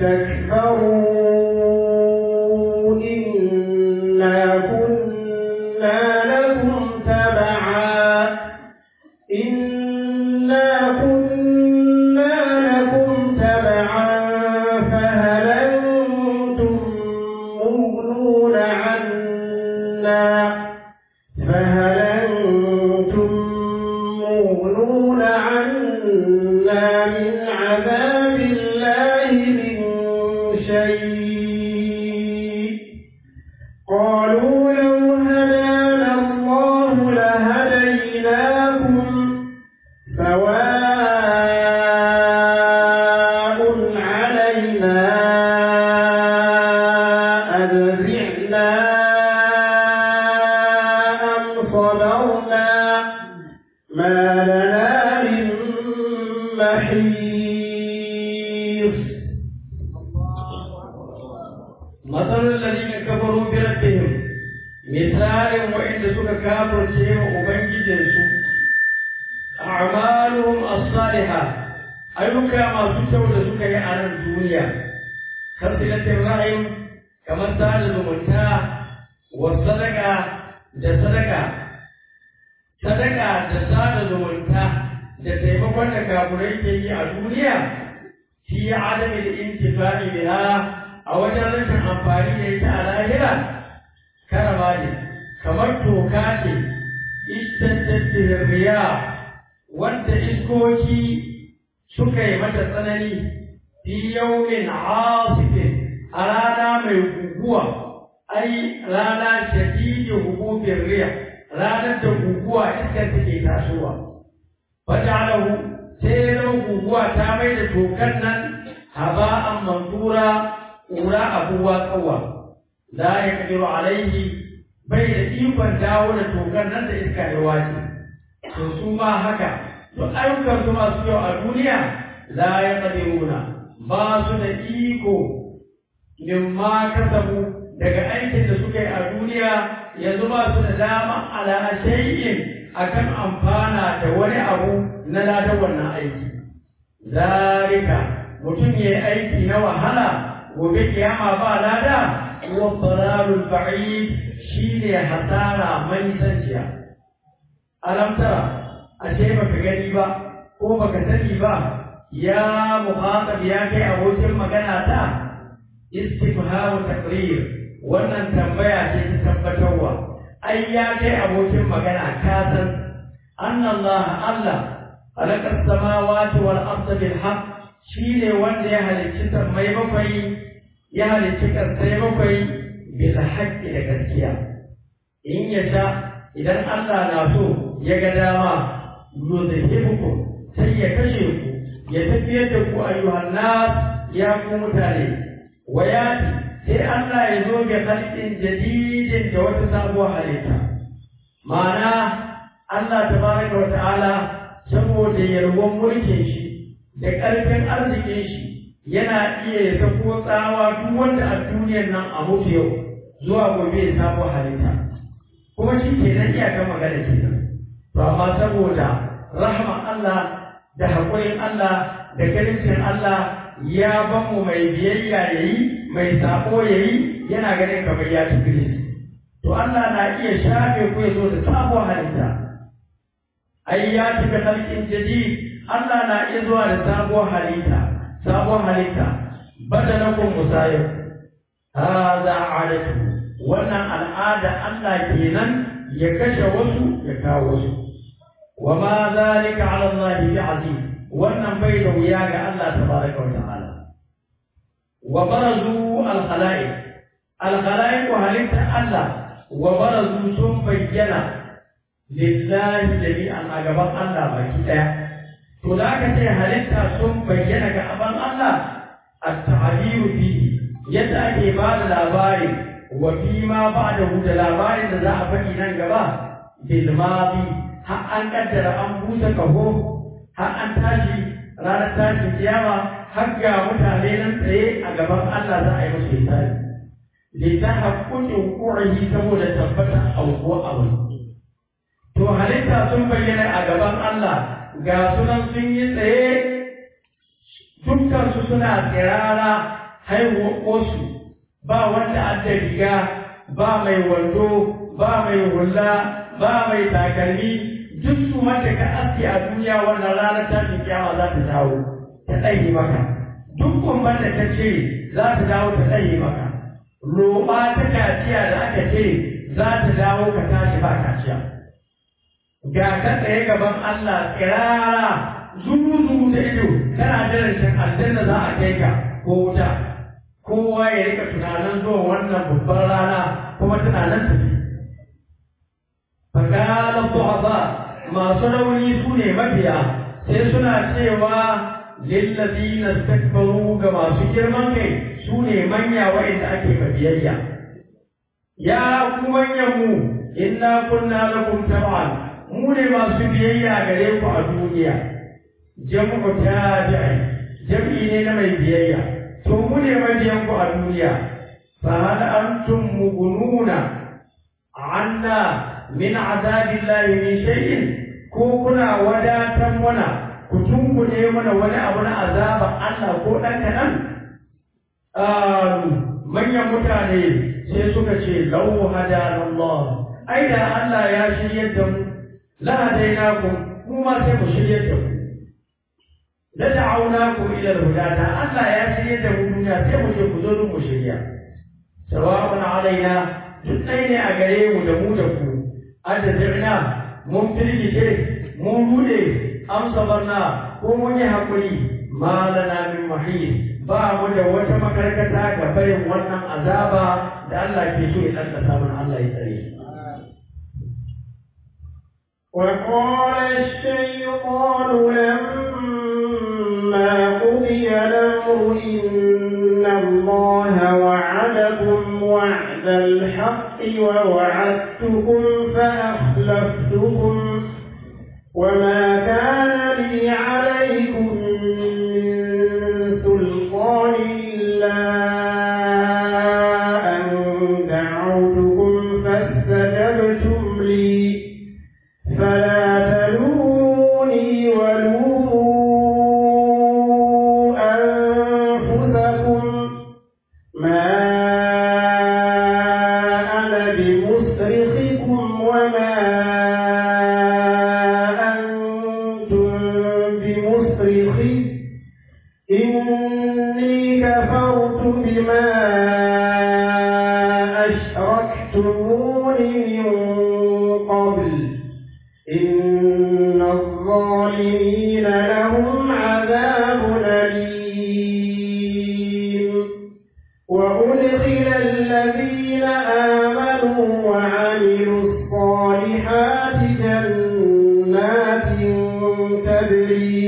استكبروا إنا كنا لكم تبعا إنا كنا لكم تبعا فهل أنتم مغنون عنا فهل أنتم مغنون عنا من عذاب الله من شيء قالوا لو هدانا الله لهديناكم سواء علينا أذعنا أم صبرنا ما لنا من محيص مثل الذين كفروا بربهم مثال وإن سك كافر شيء وبنجي جنسو أعمالهم الصالحة أيوكا ما سكوا لسك على الدنيا كصلة الرحم كما سال المنتا والصدقة da sadaka sadaka da sada zumunta da taimakon da kafurai ke yi a duniya fi adami da intifa'i biha a wajen rashin amfani da ita a lahira karama ne kamar toka ce istantattun riya wanda iskoki suka yi mata tsanani fi yaumin asifin a rana mai guguwa ai rana shadidin hukufin riya ranar da guguwa iskar take tasowa faja'alahu sai ya zama guguwa ta mai da tokan nan haba'an mansura ƙura abuwa tsawa la ya kadiru alaihi bai da ikon dawo da tokan nan da iska ya wace to su ma haka duk ayyukan su masu yau a duniya la ya kadiruna ba su da iko mimma kasabu daga aikin da suka yi a duniya yanzu ba su da dama ala shay'in akan amfana da wani abu na ladan wannan aiki zalika mutum ya yi aiki na wahala gobe kiyama ba lada wa dalalul ba'id shine hasara mai sanciya alam tara ashe baka gani ba ko baka sani ba ya muhatab ya kai abokin magana ta istifhamu taqrir wannan tambaya ce ta tabbatarwa ai ya kai abokin magana ka san anna Allah Allah khalaqa as-samawati wal arda bil haqq shine wanda ya halicci sammai bakwai ya halicci ƙasai bakwai bil haqqi da gaskiya in ya sha idan Allah na so ya ga dama yuzhibukum sai ya kashe ku ya tafiyar da ku ayyuhan nas ya ku mutane wayati sai Allah ya zo ga halƙin jadidin da wata sabuwar halitta ma'ana Allah tabaraka wa ta'ala saboda yalwan mulkin shi da ƙarfin arzikin shi yana iya ya sako tsawa duk wanda a duniyar nan a mutu yau zuwa gobe ya samu halitta kuma shi ke nan iyakar magana kenan to amma saboda rahman Allah da haƙurin Allah da ganin Allah ya ban mu mai biyayya yayi mai sako yayi yana ganin kamar ya tafi to Allah na iya shafe ku ya zo da sabuwar halitta ai ya cika halkin jadid Allah na iya zuwa da sabuwar halitta sabuwar halitta badalakum musayib hada adatu wannan al'ada Allah kenan ya kashe wasu ya kawo wasu wa ma zalika ala Allah bi aziz wannan bai da wuya ga Allah tabaraka wa ta'ala wa barazu al khalaiq al khalaiq halitta Allah wa barazu sun bayyana lillahi jami'an a gaban Allah baki daya to da aka ce halitta sun bayyana ga aban Allah at-ta'biru fihi yadda ake ba da labari wa fi ma ba'da da labarin da za a faɗi nan gaba bil madi har an kaddara an busa kaho har an tashi ranar tashin kiyama har ga mutane nan tsaye a gaban Allah za a yi musu hisabi li ta haƙƙuƙin ƙurihi saboda tabbata auko abu to halitta sun bayyana a gaban Allah ga sunan sun yi tsaye dukkansu suna tsirara haihuwar ƙosu ba wanda an da riga ba mai wando ba mai hula ba mai takalmi duk su wanda ka aske a duniya wannan ranar tashin kiyama za ta dawo ta ɗage maka duk kumban da ta ce za ta dawo ta ɗage maka roɓa ta kaciya da aka ce za ta dawo ka tashi ba kaciya ga ka tsaye gaban Allah kirara zuru da ido kana jiran shan aljanna za a kai ka ko wuta kowa ya rika tunanin zuwa wannan babban rana kuma tunanin tafi fakalan du'afa masu rauni su ne mafiya sai suna cewa lillazina istakbaru ga masu girman kai su ne manya wa'inda ake biyayya ya ku manyan mu inna kunna lakum tab'an mu ne masu biyayya gare ku a duniya jam'u tabi'i jam'i ne na mai biyayya to mu ne mabiyan ku a duniya fa hal antum mugununa anna min azabillahi min shay'in ko kuna wadatan mana ku tunkune mana wani abu na azaba Allah ko dan kadan manyan mutane sai suka ce lau hadana Allah ai da Allah ya shiryar da mu la hadainakum mu ma sai mu shiryar da ku la da'awnakum ila al-huda da Allah ya shiryar da mu duniya sai mu je ku zo mu shirya sawa'un alaina duk ɗaya ne a gare mu da mu da ku adda mun firgice mun rude am sabarna ko mun yi hakuri ma lana min mahis ba mu da wata makarkata ga barin wannan azaba da Allah ke so ya tsaka mana Allah ya tsare وقال الشيطان لما قضي الأمر إن الله وعدكم وعد الحق ووعدتكم فأخلفتكم وما كان لي عليكم من سلطان إلا أن دعوتكم فاستجبتم لي فلا تلوموني ولوموا أنفسكم ما أنا بمصرخكم وما أنتم بمصرخي إني كفرت بما أشركتمون من قبل إن الظالمين لهم عذاب أليم وأدخل الذين آمنوا وعملوا الصالحات جنات تجري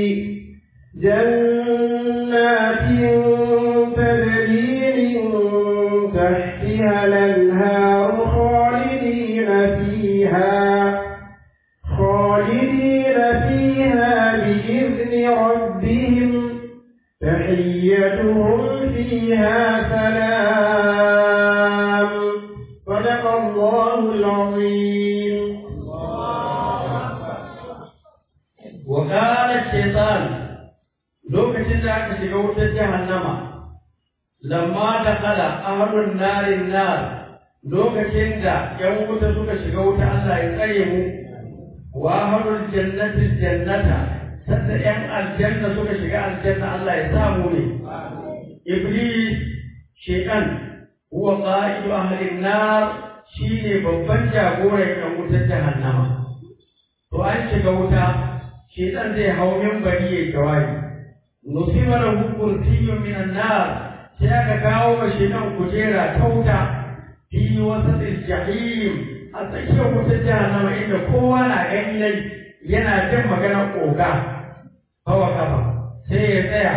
جنات تجري من تحتها الأنهار خالدين فيها خالدين فيها بإذن ربهم تحيتهم فيها سلام صدق الله العظيم وقال الشيطان lokacin da aka shiga wutar jahannama lamma da kala ahlun narin nar lokacin da yan wuta suka shiga wuta Allah ya tsare mu wa ahlul jannati jannata sanda yan aljanna suka shiga aljanna Allah ya sa mu ne iblis shaytan huwa qa'idu ahlin nar shine babban jagoran yan wutar jahannama to an shiga wuta shaytan zai hau minbari ya jawabi nusiba lahu kursiyyun minan nar sai aka kawo mashi nan kujera ta wuta fi wasatil jahim a tsakiyar wutar jahannama inda kowa na gani nai yana jin maganar oga hawa kafa sai ya tsaya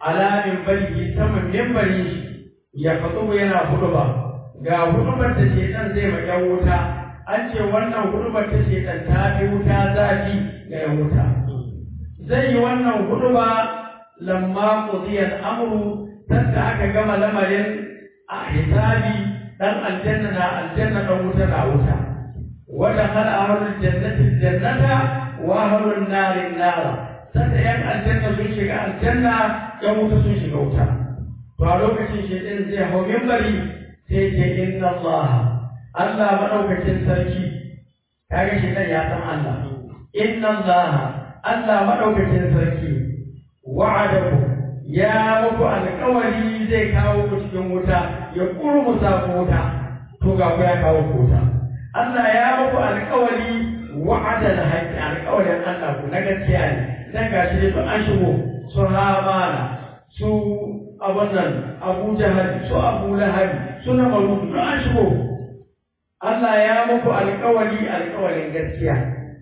ala minbari saman minbari ya fatu yana huduba ga hudubar da shedan zai ma yan wuta an ce wannan hudubar ta shedan ta fi wuta zafi ga yan wuta zai yi wannan huduba lamma qudiya al-amru tanda aka gama lamarin a hisabi dan aljanna na aljanna dan wuta na wuta wa dakhala ahlul jannati jannata wa ahlun nari nara sanda yan aljanna sun shiga aljanna yan wuta sun shiga wuta to a lokacin shaitan zai hau minbari sai ce inna Allah Allah madaukakin sarki kaga shaitan ya san Allah inna Allah Allah madaukakin sarki wa'adaku ya muku alƙawari zai kawo ku cikin wuta ya kurmusa ku wuta to ga ku ya kawo ku wuta Allah ya muku alƙawari wa'adal haqqi alƙawarin Allah ku na gaskiya ne dan gashi ne to an shigo su hamana su abun nan Abu Jahal su Abu Lahab su na Marudu to an shigo Allah ya muku alƙawari alƙawarin gaskiya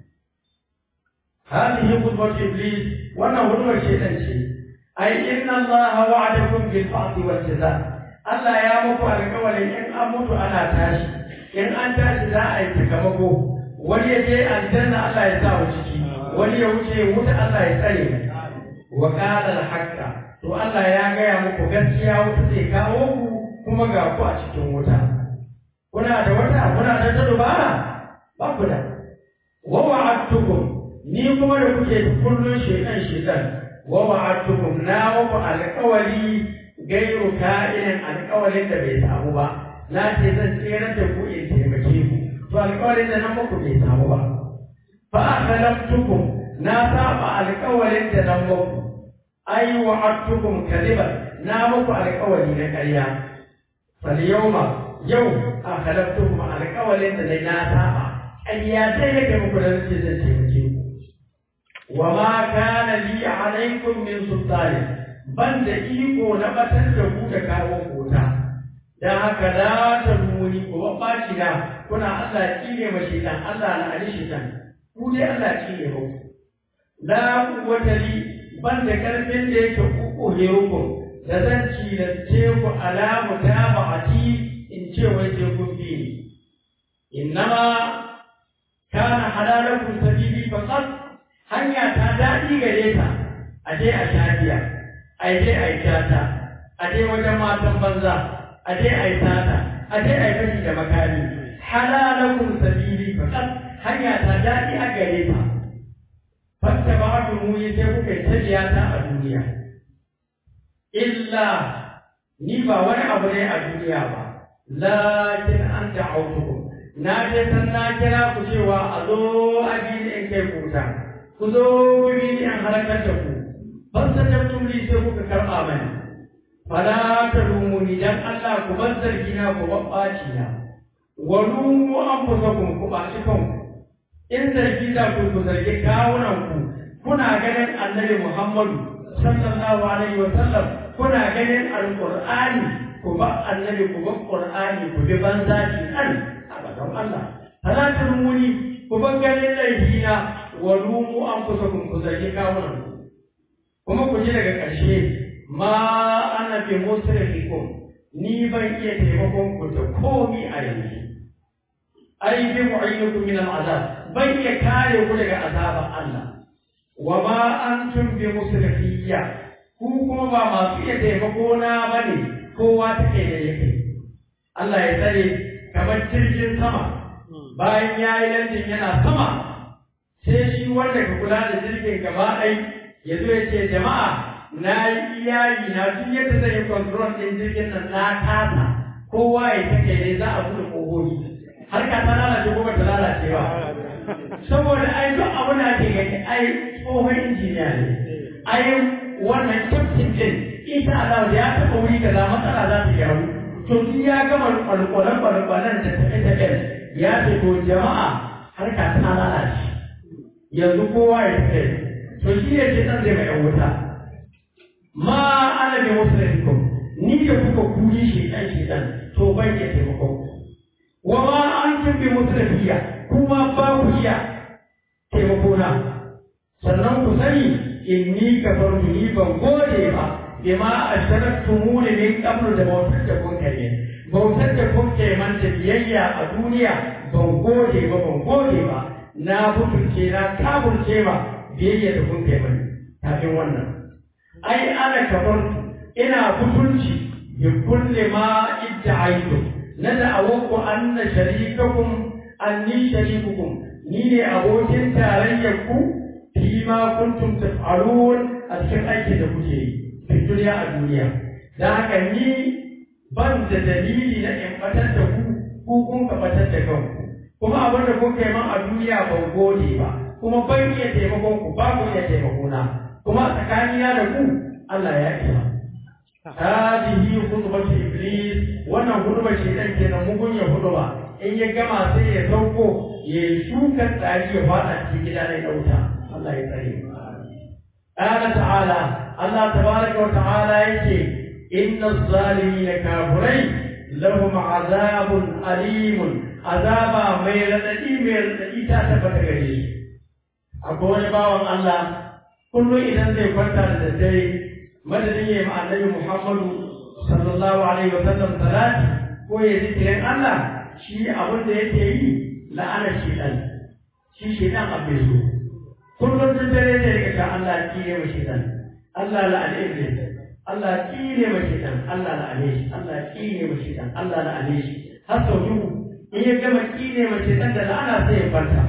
هذه خطبة إبليس وأنا خطبة شيطان شيء أي إن الله وعدكم بالبعث والجزاء Allah ya muku alƙawarin in an mutu ana tashi in an tashi za a yi sakamako wani ya je aljanna Allah ya sa ciki wani ya wuce wuta Allah ya tsare wa qala al-haqqa to Allah ya gaya muku gaskiya wuta zai kawo ku kuma ga ku a cikin wuta kuna da wata kuna da ta dubara ba ku da wa wa'adtukum ni kuma da kuke kullun shedan shedan wa wa'adtukum na muku alƙawari gairu ka'inin alƙawarin da bai samu ba na ce zan tsere da ku in taimake ku to alƙawarin da na muku bai samu ba fa akhlaftukum na saba alƙawarin da na muku ai wa'adtukum kadiban na muku alƙawari na ƙarya fal yawma yau akhlaftukum alƙawarin da na saba ƙarya dai nake muku da nace zan taimake ku wa ma kana li alaikum min sultanin ban da iko na batar da ku da kawo kota dan haka la ta muni ko baci na kuna Allah kine ma shaitan Allah na ali shaitan ku dai Allah kine ba la quwwata li ban da karfin da yake ku herukum da zan ci da ce ku alamu ta ba'ati in ce wai sai kun bi ni innama kana halalakum sabili faqat hanya ta dadi gare ta aje a shafiya a je a yi tata a je wajen matan banza a je a yi tata a je a yi fashi da makami halalakun sabili fakat hanya ta daɗi a gare ta fasta ba ku mu yi sai kuka yi tajiya ta a duniya illa ni ba wani abu ne a duniya ba lakin an da'autukum na je san na kira ku cewa a zo a bi in kai kuta ku zo bi in halakar da ku fastajabtum li sai kuka karɓa mani fala talumuni dan Allah ku bar zargi na ku babbaci na wa lumu anfusakum ku baci kanku in zargi da ku ku zargi kawunan ku kuna ganin annabi Muhammadu sallallahu alaihi wa sallam kuna ganin alqur'ani ku ba annabi ku ba qur'ani ku bi banza ki an abadan Allah fala talumuni ku bar ganin laifina wa lumu anfusakum ku zargi kawunan ku kuma ku ji daga ƙarshe ma ana bi musrifikum ni ban iya taimakon ku da komi a yanzu ai bi mu'ayyikum min al'azab ban iya kare ku daga azaban Allah wa ma antum bi musrifiyya ku kuma ba masu iya taimako na bane kowa take da yake Allah ya tsare kamar jirgin sama bayan ya yi landin yana sama sai shi wanda ka kula da jirgin gaba ɗaya ya zo ya ce jama'a na yi iyayi na duk yadda zai yi control ɗin jirgin nan na kasa kowa ya take ne za a buɗe ƙogogi har ka ta lalace ko ba ta lalace ba saboda ai duk abu da ake gani ai tsohon injiniya ne ai wannan kyaftin ɗin ita Allah ya taɓa wuri kaza matsala za ta gyaru to duk ya gama kwalkwalan kwalkwalan da tafe-tafen ya ce to jama'a har ka ta lalace yanzu kowa ya take to shi ne ce ɗan zai mai ‘yan wuta. Ma ana bi musulunkum, ni da kuka kuri shi ɗan shi ɗan, to ban iya taimakon ku. Wa ma an tun bi musulunfiya, kuma ba ku iya taimako na. Sannan ku sani in ni ka bar ni ban gode ba, bima asharaktumuni min qablu da bautar da kun kai bautar da kun kai man da biyayya a duniya ban gode ba ban gode ba na butulce na kaburce ba biyayya da kun kai mani kafin wannan ai ana kafartu ina butulci bi kulli ma idda'aytu na da'awanku anna sharikakum anni sharikukum ni ne abokin tarayyar ku fi ma kuntum taf'alun a cikin aikin da kuke yi fi duniya a duniya dan haka ni ban da dalili na in batar da ku ku kun ka batar da kanku kuma abin da kuka yi man a duniya ban gode ba kuma ban iya taimakon ku ba ku iya taimakona kuma tsakanina da ku Allah ya isa hadihi khutbatu iblis wannan khutbar shaytan kenan mugun ya khutba in ya gama sai ya sauko ya shuka tsari ya fada cikin gida na dauta Allah ya tsare قال تعالى الله تبارك وتعالى يقول إن الظالمين كافرين لهم عذاب أليم عذاب ميردئي ميردئي تاتبت غريش أقول باوان الله كل إذن ذي فرطة لدي madadin ya ma annabi Muhammadu sallallahu alaihi wa sallam salati ko ya zikirin Allah shi abin da yake yi la'ana shi dan shi shi dan abin so kullum duk dare ne daga ta Allah kire mu shi dan Allah la'ane iblis Allah kire mu shi dan Allah la'ane shi Allah kire mu shi dan Allah la'ane shi har sau dubu in ya gama kire mu shi dan da la'ana sai ya farka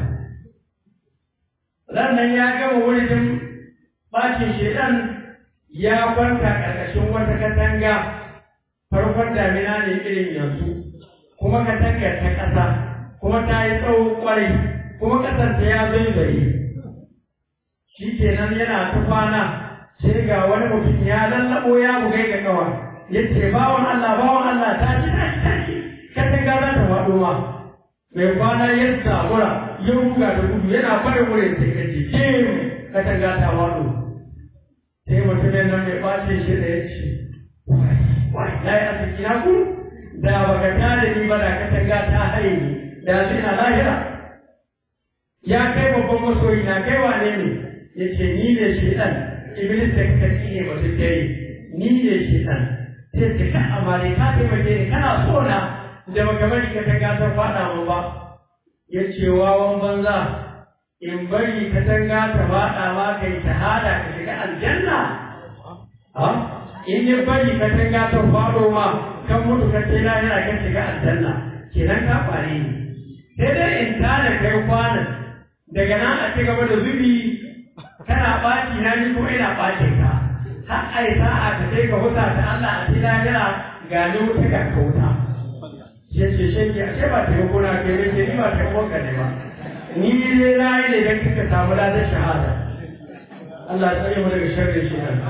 Rannan ya gama wurin bacin shedan ya kwanta ƙarƙashin wata katanga farkon damina ne irin yanzu kuma katangar ta ƙasa kuma ta yi tsawo ƙwarai kuma ƙasar ta ya zaizaye shi kenan yana ta kwana sai ga wani mutum ya lallaɓo ya bugai ga kawa ya ce bawan Allah bawan Allah ta ci ta ci ta ci katanga za ta faɗo ma mai kwana ya zabura ya ruga da gudu yana barin wurin sai ka ce katanga ta faɗo sai mutumin nan mai ɓace shi da ya ce wai na yi arziki na ku da baka tada ni ba da katanga ta haye ni da su ina lahira ya kai babban masoyi na kai wane ne ya ce ni ne shi ɗan iblis da kake ne ba su kai ni ne shi ɗan sai ce ka amare ka taimake ni kana so na da baka bari katanga ta faɗa mu ba ya ce wawan banza in bari katanga ta faɗa ma kai shahada ka shiga aljanna ha in ya bari katanga ta faɗo ma kan mutu ka ce lahira ka shiga aljanna kenan ka fare ni sai dai in tada kai kwanan daga nan a ci gaba da zubi kana ɓaci na ni kuma ina ɓacin ka har ai sa'a ta sai ka huta ta Allah a ci lahira ga ni wuta ga ka wuta shi ce shi a ce ba ta yi gona ke ne ke ni ba ta yi wanka ne ba ni dai na yi ne don kika samu ladar shahada Allah ya tsare mu daga sharrin shi nan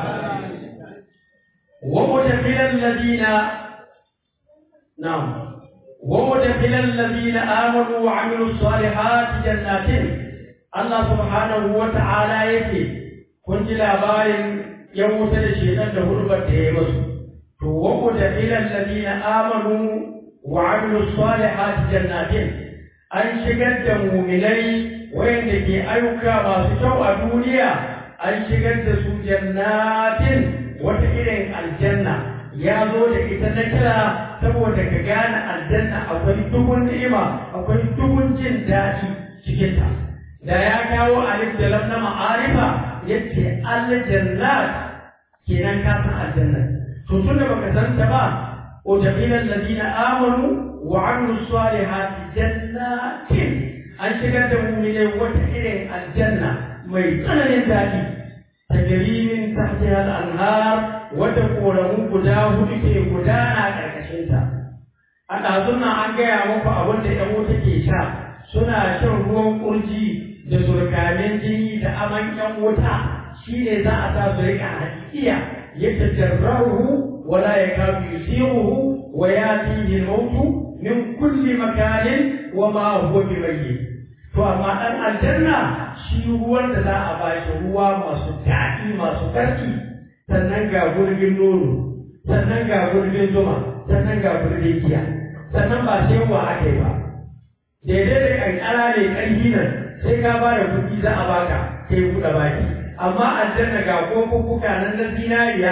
wa mutafilal ladina na'am wa mutafilal ladina amanu wa amilu salihati jannatin Allah subhanahu wa ta'ala yake kun ji labarin yan wuta da shedan da hurbar da ya musu to wa mutafilal ladina amanu wa amilu salihati jannatin an shigar da muminai wayanda ke ayyuka masu kyau a duniya an shigar da su jannatin wata irin aljanna ya zo da ita na kira saboda ka gane aljanna akwai dubun ni'ima akwai dubun jin daɗi cikinta da ya kawo alif da lam na ma'arifa yace aljannat kenan ka san aljanna to tunda baka san ta ba وجميل الذين آمنوا وعملوا الصالحات جنات an shigar da mu ne wata irin aljanna mai tsananin daɗi ta jarimin tahtiha al-anhar wata koramu guda hudu ke gudana ƙarƙashinta a ɗazun an gaya muku abin da ‘yan wuta ke sha suna shan ruwan ƙurji da surkamin jini da aman ‘yan wuta shi ne za a sa su riƙa hakikiya ya tajarrahu ولا يكاد يسيره وياتيه الموت من كل مكان وما هو بميت to amma ɗan aljanna shi ruwan da za a bashi ruwa masu daɗi masu ƙarfi sannan ga gurbin nono sannan ga gurbin zuma sannan ga gurbin giya sannan ba sai wa aka yi ba daidai da ƙanƙara ne ƙarfi nan sai ka ba da kuɗi za a baka kai buɗe baki amma aljanna ga kofuffuka nan na zinariya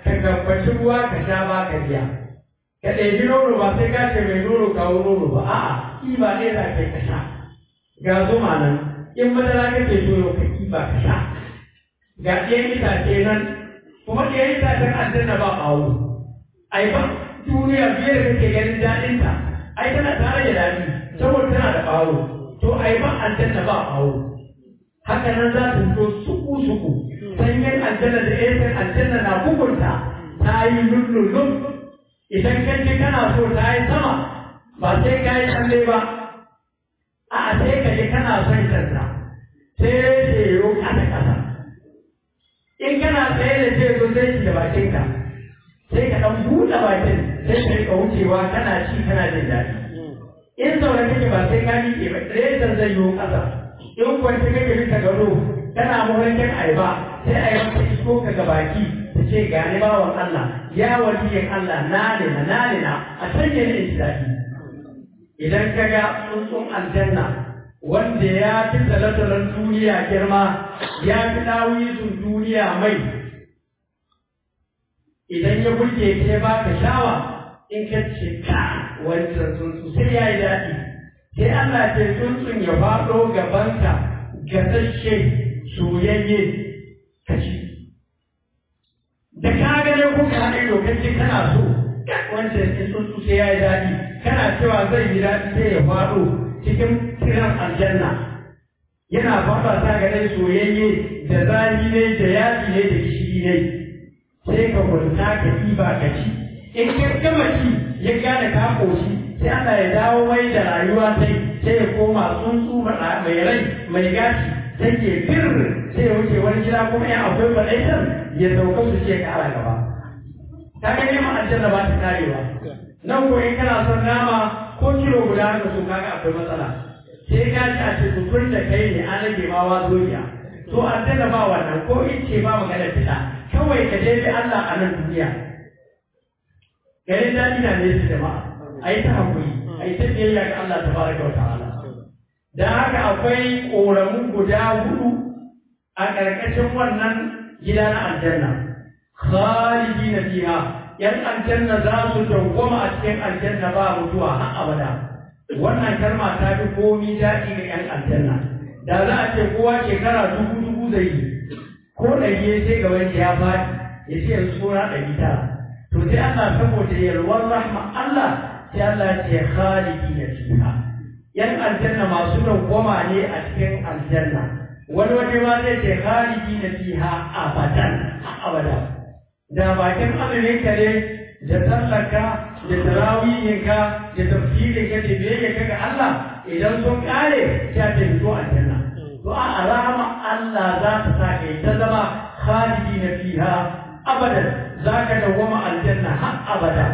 ka gabbaci ruwa ka sha ba ka biya ka ɗebi nono ba sai ka ce mai nono kawo nono ba a'a kiba ne za ka yi ka sha ga zuma nan in madara kake so yau ka kiba ka sha ga ɗayan itace nan kuma ɗayan itacen aljanna ba ɓawo ai ba duniya biye da kake ganin daɗinta ai tana tare da daɗi saboda tana da ɓawo to ai ba aljanna ba ɓawo haka nan za ta fito suku suku sanyin aljanna da esan aljanna na bugunta ta yi lullulun idan kan ji kana so ta yi sama ba sai ka yi tsalle ba a sai ka ji kana son kanta sai ce yo kasa kasa in kana tsaye da ce zo zai da bakinka sai ka ɗan buɗe bakin sai ka rika wucewa kana ci kana jin daɗi in zaune kake ba sai ka miƙe ba rezan zai yiwu ƙasa in kwanci kake bisa gado kana mafarkin ayaba sai ayaba ta isko ka ga baki ta ce gani bawan Allah ya waliyin Allah na ne na na ne na a sanya ne in daɗi idan ka ga tsuntsun aljanna wanda ya fi talatalan duniya girma ya fi ɗawisun duniya mai idan ya burge ka ya baka shawa in ka ce ka wancan tsuntsu sai ya yi daɗi sai Allah ce tsuntsun ya faɗo gabanka gasashe soyayye ka ci da ka gane ko ka haɗe lokaci kana so wancan tsuntsu sai ya yi daɗi kana cewa zai yi daɗi sai ya faɗo cikin kiran aljanna yana faɗa ta gane soyayye da zafi ne da yaji ne da gishiri ne sai ka kwanta ka ɗiba ka ci in ka gama ci ya gane ka ƙoshi sai Allah ya dawo mai da rayuwa sai sai ya koma tsuntsu mai rai mai gashi sai ke fir sai ya wuce wani gida kuma ya akwai faɗaitar ya sauka su ce ƙara gaba ta ga neman aljanna ba ta karewa nan ko in kana son nama ko kilo guda haka so kaga akwai matsala sai ka ci a ce tutun da kai ne an rage ma wazoya to aljanna ba wannan ko in ce ba magana fita kawai ka dai bi Allah a nan duniya garin daɗi na ne su jama'a a yi ta haƙuri a yi ta biyayya ga Allah ta baraka wa ta'ala da haka akwai ƙoramu guda hudu a ƙarƙashin wannan gida na aljanna khalidi na fiha yan aljanna za su dawwama a cikin aljanna ba mutuwa har abada wannan kalma ta fi komi daɗi ga yan aljanna da za a ce kowa shekara dubu dubu zai yi ko ɗari sai gaban ya faɗi ya ce yanzu suna ɗari tara to sai Allah saboda yalwar rahma Allah sai Allah ce khalidi na fiha yan aljanna masu dawwama ne a cikin aljanna wani waje ma zai ce khalidi na fiha abadan abada da bakin azumin ka ne da sallaka da tarawihinka da tafsirin ka da biyayya ka ga Allah idan sun kare sai ta fito aljanna to a rahama Allah za ta sa kai ta zama khalidi na fiha abadan za ka dawwama aljanna har abada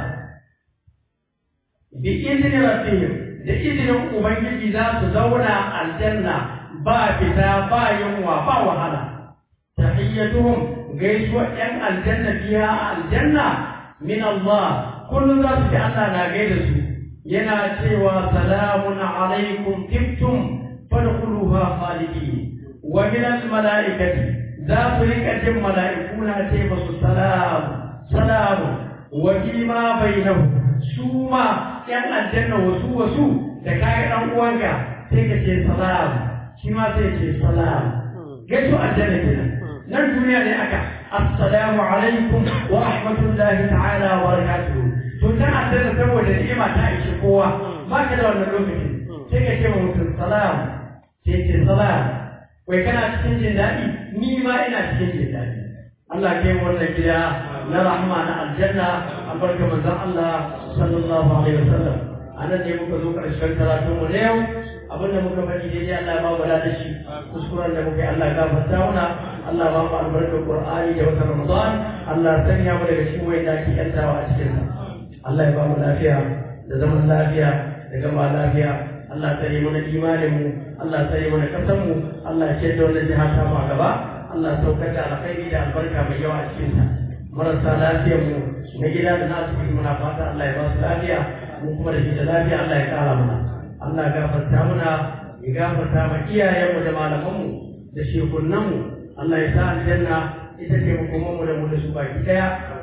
bi izini rabbihim da izinin ubangiji za su zauna aljanna ba fita ba yunwa ba wahala tahiyyatuhum gaisuwa yan aljanna biya aljanna min Allah kullum za su ji Allah na gaida su yana cewa salamun alaikum tibtum fadkhuluha khalidin wa min al malaikati za su rika jin mala'iku na ce musu salam salam wa ma bainahu su ma yan aljanna wasu wasu da kaga dan uwanka sai ka ce salam shi ma sai ce salam gaisu aljanna kenan nan duniya ne aka assalamu alaikum wa rahmatullahi ta'ala wa barakatuhu to ta aljanna saboda ni'ima ta ishi kowa ba ka da wannan lokacin sai ka ce wa mutum salam sai ce salam wai kana cikin jin daɗi ni ma ina cikin jin daɗi Allah ke wannan gida na rahma na aljanna a barka manzon Allah sallallahu alaihi wasallam anan ne muka zo karshen karatun mu na yau abinda muka faɗi daidai Allah ya ba mu da shi kuskuren da muka yi Allah ya gafarta mana Allah ba mu albarkar Qur'ani da wata Ramadan Allah sanya mu daga cikin wayanda ake yantawa a cikin sa Allah ya ba mu lafiya da zaman lafiya da gama lafiya Allah tsare mana imanin mu Allah tsare mana kasan mu Allah ya ce da wannan jiha ta mu a gaba Allah saukar da alkhairi da albarka mai yawa a cikin sa marasa lafiyar mu na gida da nasu muna fata Allah ya ba su lafiya mu kuma da shi da lafiya Allah ya kara mana Allah gafarta muna ya gafarta ma iyayenmu da malamanmu da shekunanmu Allah ya sa aljanna ita ce makomanmu da mu da su baki daya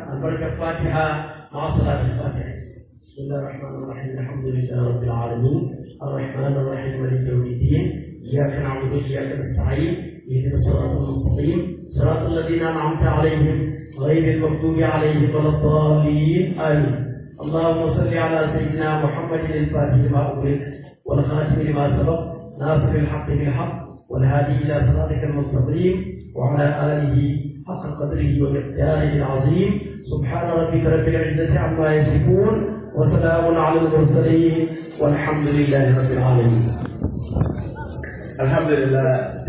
البركة الفاتحة مع صلاة الفاتحة بسم الله الرحمن الرحيم الحمد لله رب العالمين الرحمن الرحيم مالك يوم الدين إياك نعبد وإياك نستعين اهدنا الصراط المستقيم صراط الذين أنعمت عليهم غير المغضوب عليهم ولا الضالين آمين اللهم صل على سيدنا محمد الفاتح لما أغلق والخاتم لما سبق ناصر الحق بالحق والهادي إلى صراطك المستقيم وعلى آله حق قدره ومقداره العظيم سبحان ربك رب العزة عما يصفون وسلام على المرسلين والحمد لله رب العالمين alhamdulillah